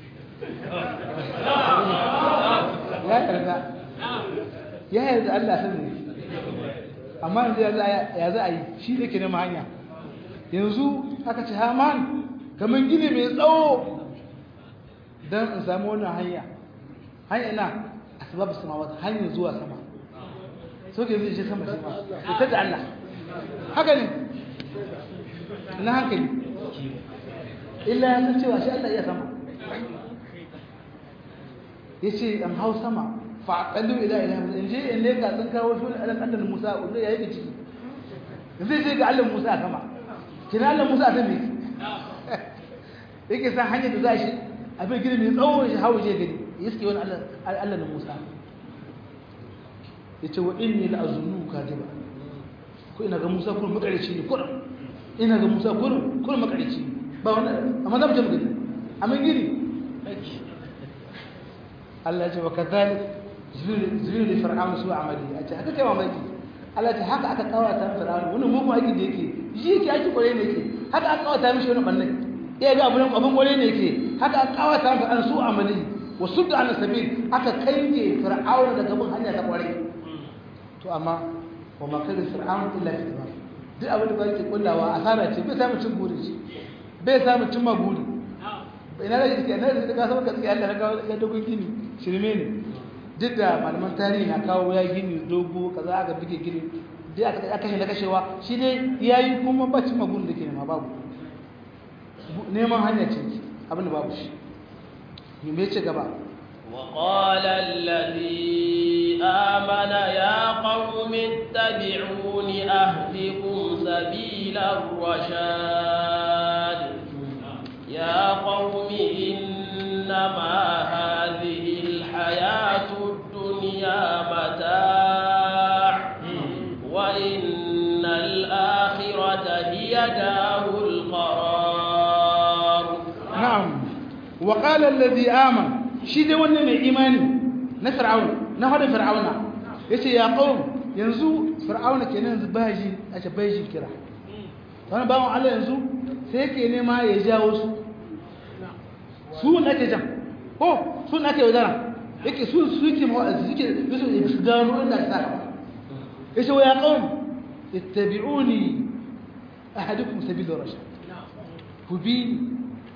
ya yarda ya yarda Allah shi ne amma yanzu ya za a yi shi ne ke nema hanya yanzu aka ce haman kamar gini mai tsawo don in samu wannan hanya hanya na asbab samawat hanyar zuwa sama so ke zai je sama shi ma ita da Allah haka ne na hankali illa ya san cewa shi Allah iya sama ya ce an hau sama fa'aƙallu ila ila musa in je in leka sun kawo shi wani alan annan musa wanda ya yi ciki zai je ga Allah musa a sama kina Allah musa a sama yake san hanyar da za shi abin gini mai tsawon shi hawo je gani ya suke wani Allah na Musa ya ce wa inni la azunnu kadiba ko ina ga Musa kullum makarici ne kullum ina ga Musa kullum kullum makarici ne ba wannan amma za mu je mu gani amma gini Allah ya ce wa kadhalik zuwa da fir'aun su amali a ce haka kai mamaki Allah ya ce haka aka kawata fir'aun wannan mugun aiki da yake shi yake aiki kware ne yake haka aka kawata mishi wannan bannan ya ga abin abin kware ne yake haka aka kawata fir'aun su amali wa sudda an sabil aka kange fir'aun daga bin hanya ta kware to amma wa ma kada fir'aun illa fi tamam duk abin da kake kullawa asara ce bai samu cin buri shi bai samu cin maguri ina da yake ina da ka samu gaskiya Allah ya kawo ya dogon gini shirme ne duk da malaman tarihi na kawo ya gini dogo kaza aka bige gini duk aka aka kashe da kashewa shi ne yayi kuma ba cin magun da ke nema babu neman hanya ce abin da babu shi me ce gaba
وقال الذي آمن يا قوم اتبعون أهدكم سبيل الرشاد يا قوم إنما هذه الحياة الدنيا متاع وإن الآخرة هي دار القرار
نعم وقال الذي آمن shi dai wannan mai imani na fir'aun na hada fir'auna yace ya qaum yanzu fir'auna kenan yanzu baji a ce baji kira wannan bawon Allah yanzu sai yake nema ya jawo su su ne ake jan ko su ne ake wadara yake su su yake mawa'azi suke su su gano inda ta saka yace wa ya qaum ittabi'uni ahadukum sabila rashad ku bi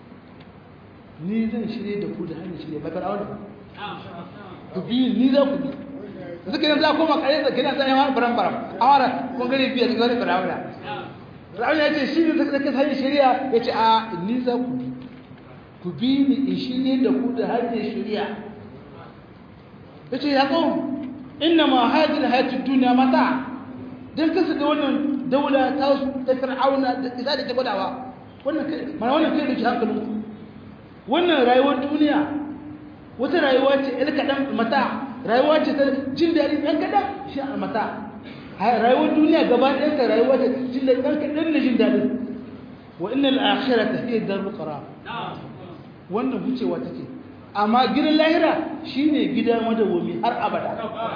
ni zan shirye da ku da hanyar shirye ba fir'auna ku bi ni za ku bi suka yanzu za koma kare da kina sai yawan baram baram awara kun gari biya da wani fir'auna fir'auna ya ce shi ne zaka zaka hanyar shirya ya ce a ni za ku bi ku bi ni in shirye da ku da hanyar shirya ya ce ya kawo inna ma hajjil hayatun duniya mata don kasa da wannan daula ta ta fir'auna da isa da ke gwadawa wannan kai mana wannan kai da ke hankalinku wannan rayuwar duniya wata rayuwa ce ɗan kaɗan mata rayuwa ce ta jin daɗi ɗan kaɗan shi a mata rayuwar duniya gaba ɗayan ta rayuwa ce jin daɗi ɗan kaɗan da jin daɗi wa inna al'akhira ta fiye da rukara wannan wucewa take amma gidan lahira shine gida madawwami har abada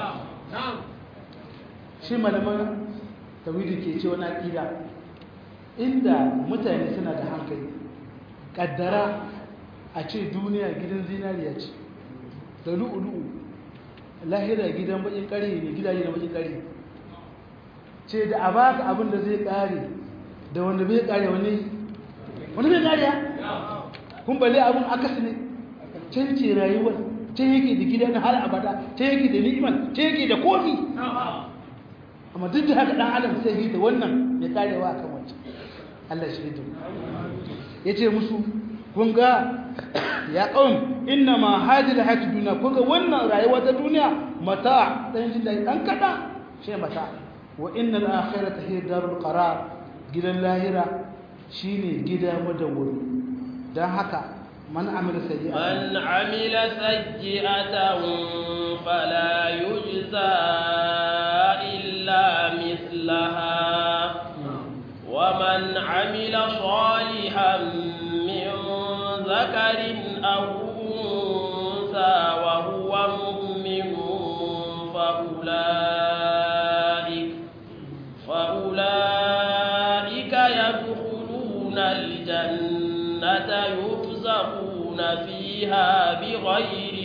shi malaman tawhidi ke ce wani aƙida inda mutane suna da hankali ƙaddara a ce duniya gidan zinariya ce da lu'ulu'u lahira gidan bakin kare ne gidaje da bakin kare ce da a baka abin da zai kare da wanda bai kare wani wani bai kare ya kun bale abin akasi ne can ce rayuwar can yake da gidan har abada can yake da ni'imar can yake da komi amma duk da haka dan adam sai yi da wannan ya karewa akan wancan Allah shi da ya ce musu kun ga ya ƙaun inna ma hajji da hajji duniya kun ga wannan rayuwa ta duniya mata ɗan jin daɗi ɗan kaɗa shi mata wa inna al'akhira ta hiyar darul qarar gidan lahira shine gida madawwami don haka man amila sayyi'a
من عمل سيئة فلا يجزى إلا مثلها ومن عمل صالحا من ذكر أو أنثى وهو مؤمن فأولئك فأولئك يدخلون الجنة يرزقون فيها بغير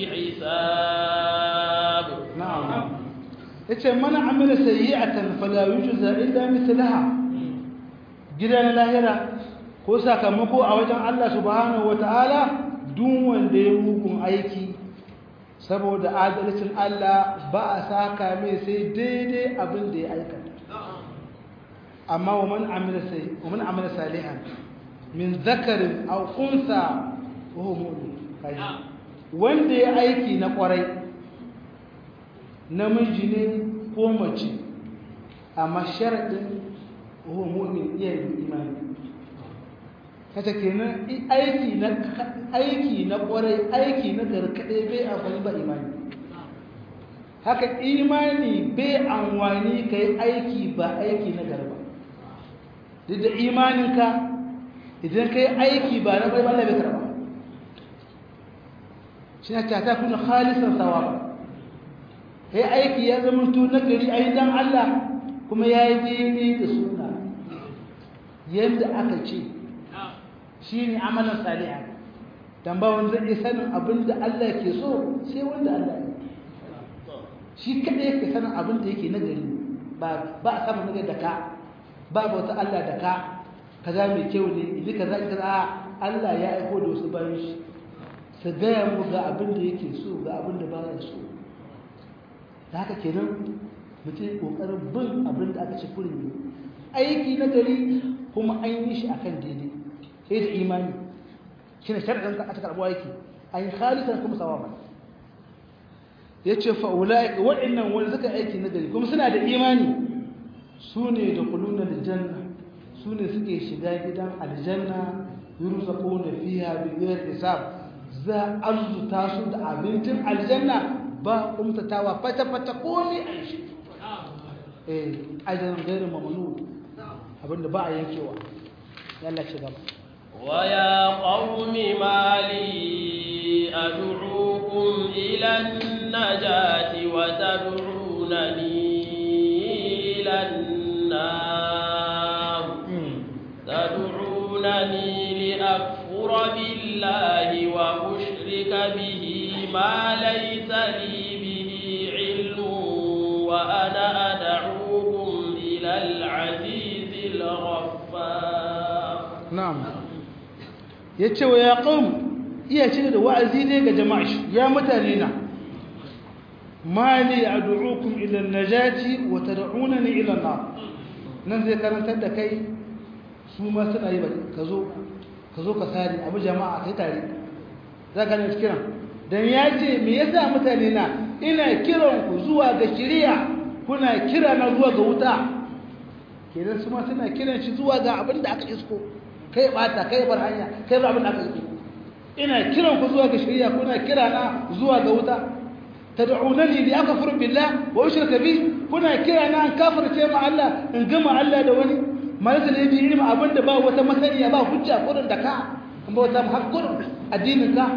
حساب
na'am yace man amila sayyi'atan fala yujza illa mithlaha gidan lahira ko sakamako a wajen Allah subhanahu wataala duk wanda ya mugun aiki saboda adalcin Allah ba a saka mai sai daidai abin da ya aikata amma wa man amila sai wa man amila salihan min zakarin aw unsa wa huwa mu'min kaji wanda ya aiki na kwarai namiji ne ko mace amma sharadin wa huwa mu'min iya yin imani kace kenan aiki na aiki na kwarai aiki na garkade bai amfani ba imani haka imani bai amfani kai aiki ba aiki na garba duk da imaninka idan kai aiki ba na bai Allah bai karba shi ne ta kuna khalisan sawaba kai aiki ya zama to na gari ayi dan Allah kuma yayi daidai da sunna yanda aka ce shine amalan salihan dan ba wanda zai sanin abinda Allah ke so sai wanda Allah ya shi kada yake sanin abinda yake na gari ba ba a samu nagari da ka ba wata Allah da ka kaza mai kyau ne idan kaza kaza Allah ya aiko da wasu bayan shi su gaya mu ga abin da yake so ga abin da ba ya so da haka kenan mutum kokarin bin abin da aka ce kurin ne aiki na gari kuma an yi shi akan daidai sai da imani shi ne sharaɗin ka aka karɓo aiki an yi halittar kuma sawaba ya ce fa'ula'ika waɗannan wani suka aiki na gari kuma suna da imani su ne da kuluna da janna su ne suke shiga gidan aljanna yurusa kone fiya bigiyar hisab za a arzuta su da abincin aljanna ba umtatawa fata-fata komi a shi eh ajiyar gairin mamanu abinda ba a yankewa yalla ci gaba
ويا قوم ما لي أدعوكم إلى النجاة وتدعونني إلى النار تدعونني لأكفر بالله وأشرك به ما ليس لي به علم وأنا أدعوكم إلى العزيز الغفار
na'am yace wa ya qaum iya ce da wa'azi ne ga jama'a shi ya mutane na mali ad'ukum ila an-najati wa tad'unani ila an-nar nan zai karantar da kai su ma suna yi ba ka zo ka zo ka sani abu jama'a kai tare za ka ne kiran dan ya ce me yasa mutane na ina kiran ku zuwa ga shari'a kuna kira na zuwa ga wuta kenan su ma suna kiran shi zuwa ga abin da aka isko kai bata kai bar hanya kai bar abin da aka isko ina kiran ku zuwa ga shari'a kuna kira na zuwa ga wuta tad'unani li akfur billah wa ushrika bi kuna kira na an kafirce ma Allah in gama Allah da wani malaka ne bi ilmi abin da ba wata masaniya ba hujja kurin da ka ba wata hakkurin addinin ka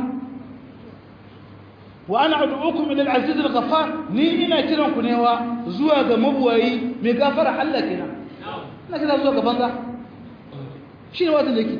wa ana ad'ukum ila al-aziz al-ghaffar ni ina kiran ku ne wa zuwa ga mabuwayi mai gafara Allah kenan ina kira zuwa ga banza shi ne wata leki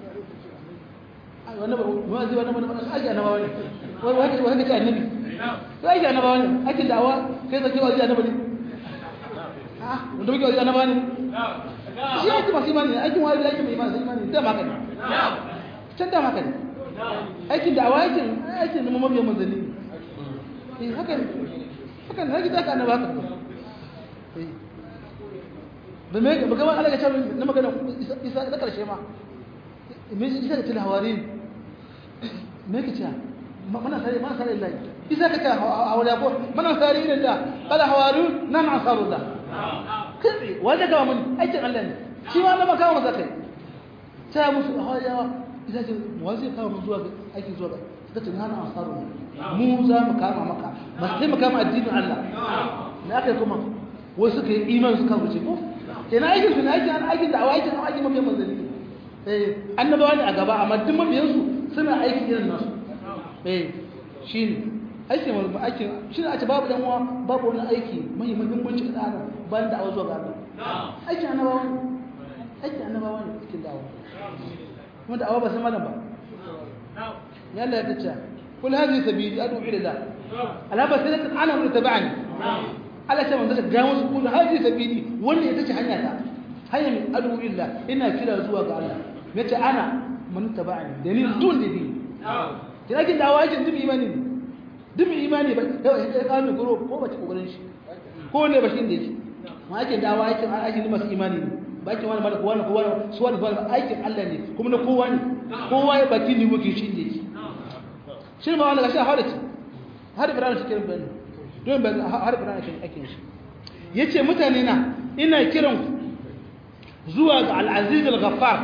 wannan ba zai wannan wannan aji annaba wani wani wani wani ce annabi to aji annaba wani ake da'awa kai zaki wa annaba ne ah wanda muke wa annaba ne shi ake masu imani aikin wani aikin mai imani imani da maka ne can da maka ne aikin da'awa aikin aikin da mabiyan manzanni eh haka ne haka ne haka zaka annaba haka eh ba me ba ga Allah ya ce na magana isa da karshe ma me isa da til hawarin me kace mana sare mana sare Allah isa ka ce hawala ko mana sare irin da qala hawarun nan asarullah kai wanda ga mun aikin Allah ne shi ma Allah kawo masa kai ta musu hawala isa ce wazi kawo mu zuwa aikin zuwa ga suka ce nan asarullah mu za mu kama maka ba sai mu kama addinin Allah ne aka kuma wasu kai iman suka wuce ko kenan aikin su ne aikin an aikin da aikin an aikin mabiyan manzanni eh annabawa ne a gaba amma duk mabiyan su suna aiki irin nasu eh shine aikin wani aikin shine a ce babu dan uwa babu wani aiki mai muhimmanci da adam ban da awazo ga Allah aikin annabawa ne aikin annabawa ne cikin da'awa kuma da'awa ba sai malam ba ya Allah ya tace kul hadhihi sabili ad'u ila Allah ala basiratin ana wa tabani Allah ta manzo ga musu kullu hadi sabili wannan ita ce hanya ta hanya min adu illa ina kira zuwa ga Allah nace ana man tabani da ni dun da bi kina kin dawo ajin dubi imani dubi imani ba ya ka mi goro ko ba ci kokarin shi ko ne ba shi inda yake ma ake dawo aikin aikin masu imani ne ba ake wani malaka wani kowa su wani ba aikin Allah ne kuma na kowa ne kowa ya baki ni wuke shi inda yake shi ma wani gashi har da har Ibrahim shi kiran bani don ba har Ibrahim shi ake shi yace mutane na ina kiran ku zuwa ga al-Aziz al-Ghaffar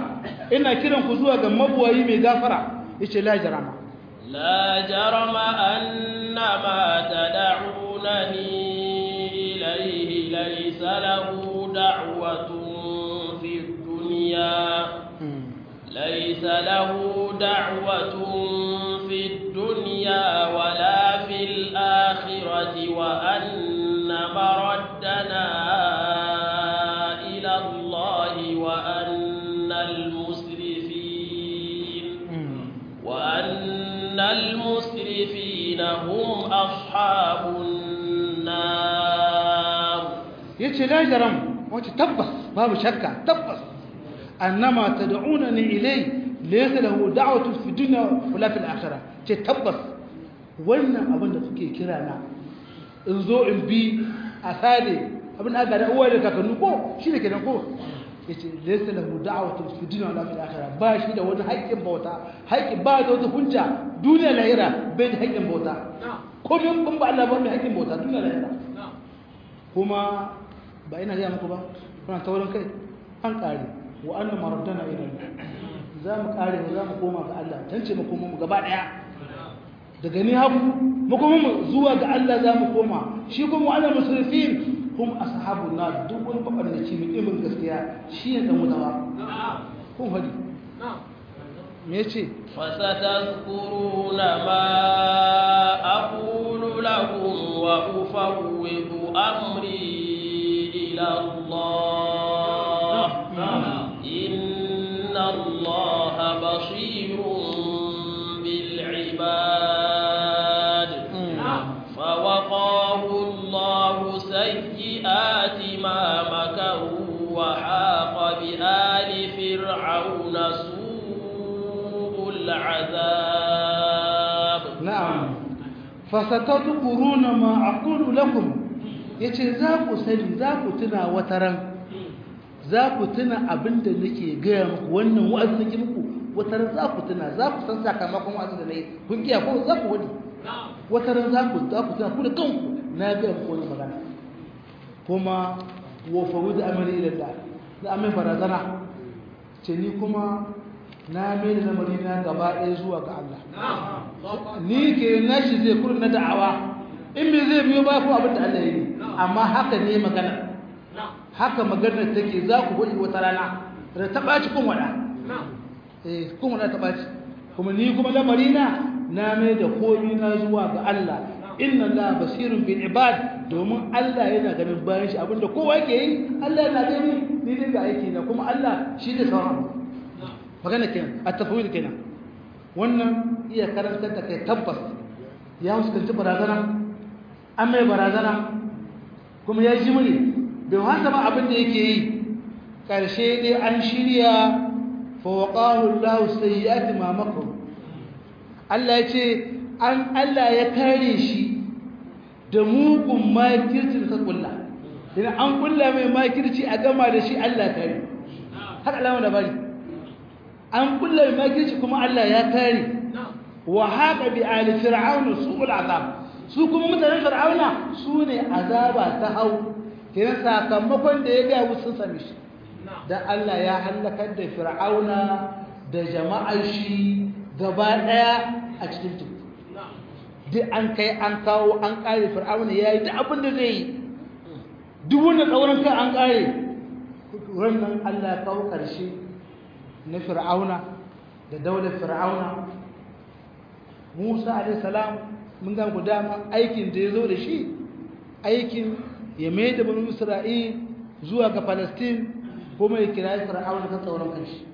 ina kiran ku zuwa ga mabuwayi mai gafara yace la jarama
لا جرم أن ما تدعونني إليه ليس له دعوة في الدنيا ليس له دعوة في الدنيا ولا في الآخرة وأن مردنا إلى الله وأن المسرفين وأن المسرفين هم أصحاب النار
yace la jaram wace tabbas babu shakka tabbas annama tad'unani ilay laysa lahu da'watun fi dunya wala fil akhirah ce tabbas wannan abin da kuke kira na in zo in bi a sade abin aka da uwa da kakannu ko shi ne kenan ko yace laysa lahu da'watun fi dunya wala fil akhirah ba shi da wani haƙƙin bauta haƙƙin ba da wata hujja duniya lahira bai da haƙƙin bauta komai kun ba Allah ba mai haƙƙin bauta duniya lahira kuma ba ina gaya muku ba kuna taurin kai an ƙare wa annan maraddana idan za mu ƙare za mu koma ga Allah can ce makoma mu gaba ɗaya daga ni haku makoma mu zuwa ga Allah za mu koma shi kuma wa'ala musulfin hum ashabu na duk wani mabarnaci mai imin gaskiya shi ne dan mutawa kun hadi me yace
فستذكرون ما أقول لكم وأفوض أمري إلى الله إن الله بصير بالعباد فوقاه الله سيئات ما مكروا وحاق بآل فرعون سوء العذاب
na'am fasatadkuruna ma aqulu lakum yace za ku sani za ku tuna wataran za ku tuna abinda nake gaya muku wannan wa'azi nake muku wataran za ku tuna za ku san sakamakon wa'azin da nayi kun kiya ko za ku wani wataran za ku za ku tuna ku da kanku na ga muku wannan magana kuma wa fawud amri ila Allah da amin barazana ce ni kuma na mai da lamari na gaba ɗaya zuwa ga Allah ni ke nashi zai kurin na da'awa in me zai biyo ba ko abin da Allah ya yi amma haka ne magana haka maganar take za ku gwadi wata rana da ta ɓaci kun wada eh kun wada ta ɓaci kuma ni kuma lamari na na mai da komi na zuwa ga Allah inna Allah basirun bil ibad domin Allah yana ganin bayan shi abinda kowa yake yi Allah yana gani ni dai ga aiki na kuma Allah shi da sauran magana kenan at-tafwid kenan wannan iya karantar da kai tabbas ya fuskanci barazana an mai barazana kuma ya ji muni bai wasa ba abin da yake yi ƙarshe dai an shirya fawaqahu Allah sayyi'ati ma makaru Allah ya ce an Allah ya kare shi da mugun makirci da kulla idan an kulla mai makirci a gama da shi Allah kare haka alama da bari an kulla mai makirci kuma Allah ya kare wa haka bi ali fir'auna su'ul azab su kuma mutanen fir'auna su ne azaba ta hau kenan sakamakon da ya ga musu sami shi dan Allah ya halakar da fir'auna da jama'ar shi gaba daya a cikin teku duk an kai an kawo an kare fir'auna yayi duk abin da zai yi duk wannan tsauran kai an kare wannan Allah ya kawo karshe na fir'auna da daular fir'auna Musa alayhi salam mun ga dama aikin da yazo da shi aikin ya mai da banu Isra'il zuwa ga Palestine kuma ya kira fir'auna kan tsauran kanshi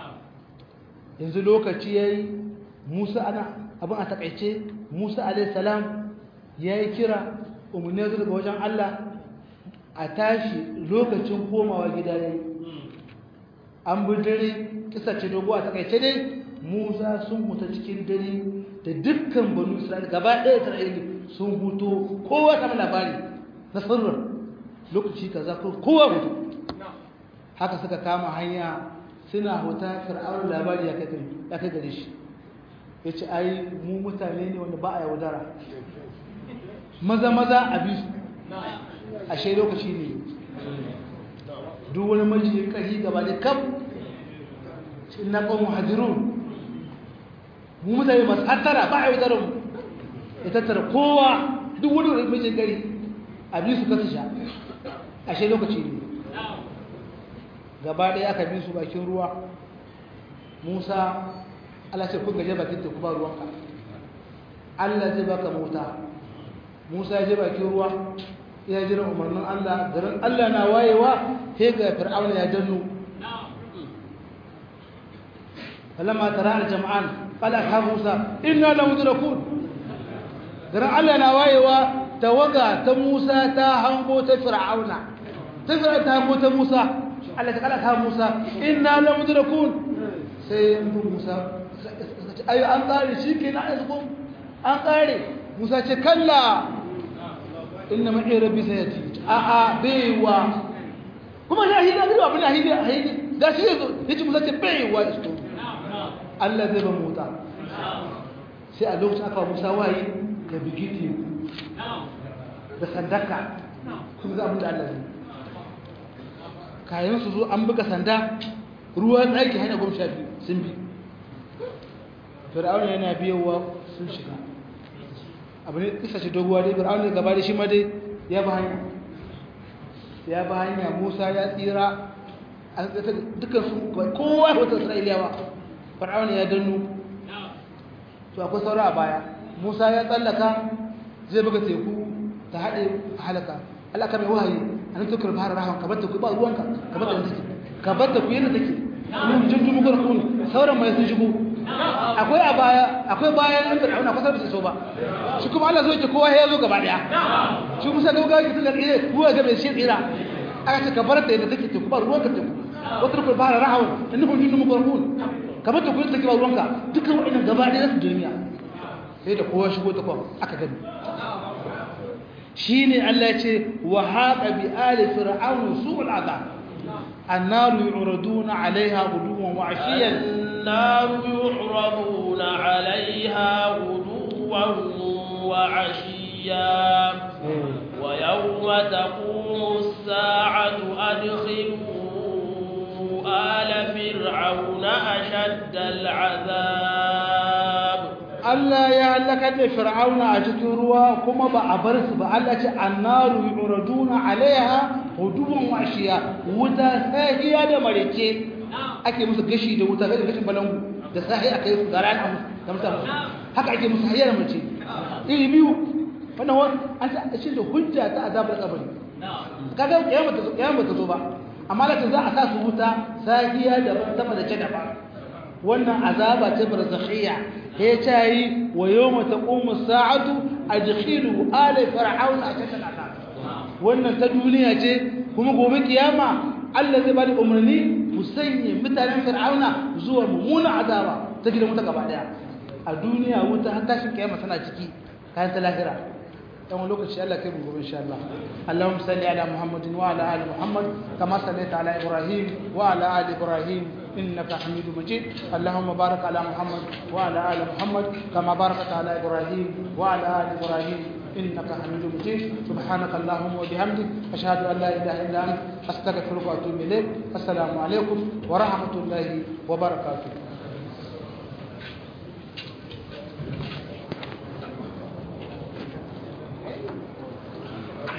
yanzu lokaci yayi Musa ana abin a takaice Musa alayhi salam yayi kira umarni daga wajen Allah a tashi lokacin komawa gida yayi an bi dare kisa ce dogo a takaice dai Musa sun huta cikin dare da dukkan banu Isra'ila gaba ɗaya Isra'ila sun huto kowa samu labari na sirrin lokaci kaza kowa hutu haka suka kama hanya suna huta fir'aun labari ya kai gare shi ya ce ai mu mutane ne wanda ba a yaudara maza maza a bi ashe lokaci ne duk wani majiyin ƙari gaba da kam inna qawmu hadirun mu mutane masu hattara ba a yi tsaron ya tattara kowa duk wani wani mijin gari abin su kasu sha ashe lokaci ne gaba ɗaya aka bi su bakin ruwa musa allah ce kun gaje bakin teku ba ruwanka allah zai baka mota musa ya je bakin ruwa ya jira umarnin allah garin allah na wayewa sai ga fir'auna ya danno فلما ترى الجمعان قال أصحاب موسى إنا لمدركون garin Allah na wayewa tawaga ta Musa ta hango ta Fir'auna ta Fir'auna ta hango ta Musa Allah ta kala ta Musa inna la mudrakun sai yanzu Musa ayo an kare shikenan ai zuko an kare Musa ce kalla inna ma'i rabbi sayati a a baiwa kuma ya hida da abin hida hida da shi yazo yace Musa ce baiwa isto Allah zai ba mota sai a lokacin aka Musa waye da bigiti da sandaka kuma za a mutu Allah ne kayan su zo an buga sanda ruwan ɗaki hanyar goma sha biyu sun bi fir'auna yana biyowa sun shiga abu ne isa ce doguwa dai fir'auna gaba da shi ma dai ya ba hanya ya ba hanya musa ya tsira a dukkan su kowa wata isra'iliyawa fir'auna ya dannu to akwai saura a baya musa ya tsallaka zai buga teku ta haɗe halaka alaka mai wahayi a nan tukar fara rahon ka batta ku ba ruwanka ka batta yadda take ka batta ku yadda take mun jin dumu garkun sauran mai sun shigo akwai a baya akwai bayan an fir'auna kusa bisa so ba shi kuma Allah zo ke kowa ya zo gaba daya shi musa ga gawa ki tunda ile ruwa ga mai shi tsira aka ce ka bar ta yadda take teku ba ruwanka teku wata tukar fara rahon innahu jin dumu garkun ka batta ku yadda take ba ruwanka dukkan wa'annan gaba daya su duniya sai da kowa shigo ta kwan aka gani shi ne Allah ce wa haƙa bi ali fir'aunu su'ul azab annaru yu'raduna 'alayha ghuduwan wa 'ashiyan
النار يعرضون عليها غدوا وعشيا ويوم تقوم الساعة أدخلوا آل فرعون أشد العذاب
Allah ya halaka da Fir'auna a cikin ruwa kuma ba a bar su ba Allah ce annaru yuraduna alaiha huduwan washiya wuta sahiya da mareke ake musu gashi da wuta gashi gashin balangu da sahi aka yi su da rana musu da musa musu haka ake musu hayar mace iri biyu wannan wani an ta shi da hujja ta azabar kabari kaga kiyama ta kiyama ta zo ba amma da za a sa su wuta sahiya da sama da ce da ba wannan azaba ce barzakhiyya ya tayi wa yawma taqumu as-sa'atu adkhilu ala fir'auna ashadda al wannan ta duniya ce kuma gobe kiyama Allah zai bada umarni ku sanye mutanen fir'auna zuwa mummunan azaba ta gidan wuta gaba daya a duniya wuta har tashin kiyama tana ciki kayan ta lahira dan lokaci Allah kai mu gobe insha Allah Allahumma salli ala Muhammadin wa ala ali Muhammad kama sallaita ala Ibrahim wa ala ali Ibrahim إنك حميد مجيد اللهم بارك على محمد وعلى آل محمد كما باركت على إبراهيم وعلى آل إبراهيم إنك حميد مجيد سبحانك اللهم وبحمدك أشهد أن لا إله إلا أنت أستغفرك وأتوب إليك السلام عليكم ورحمة الله وبركاته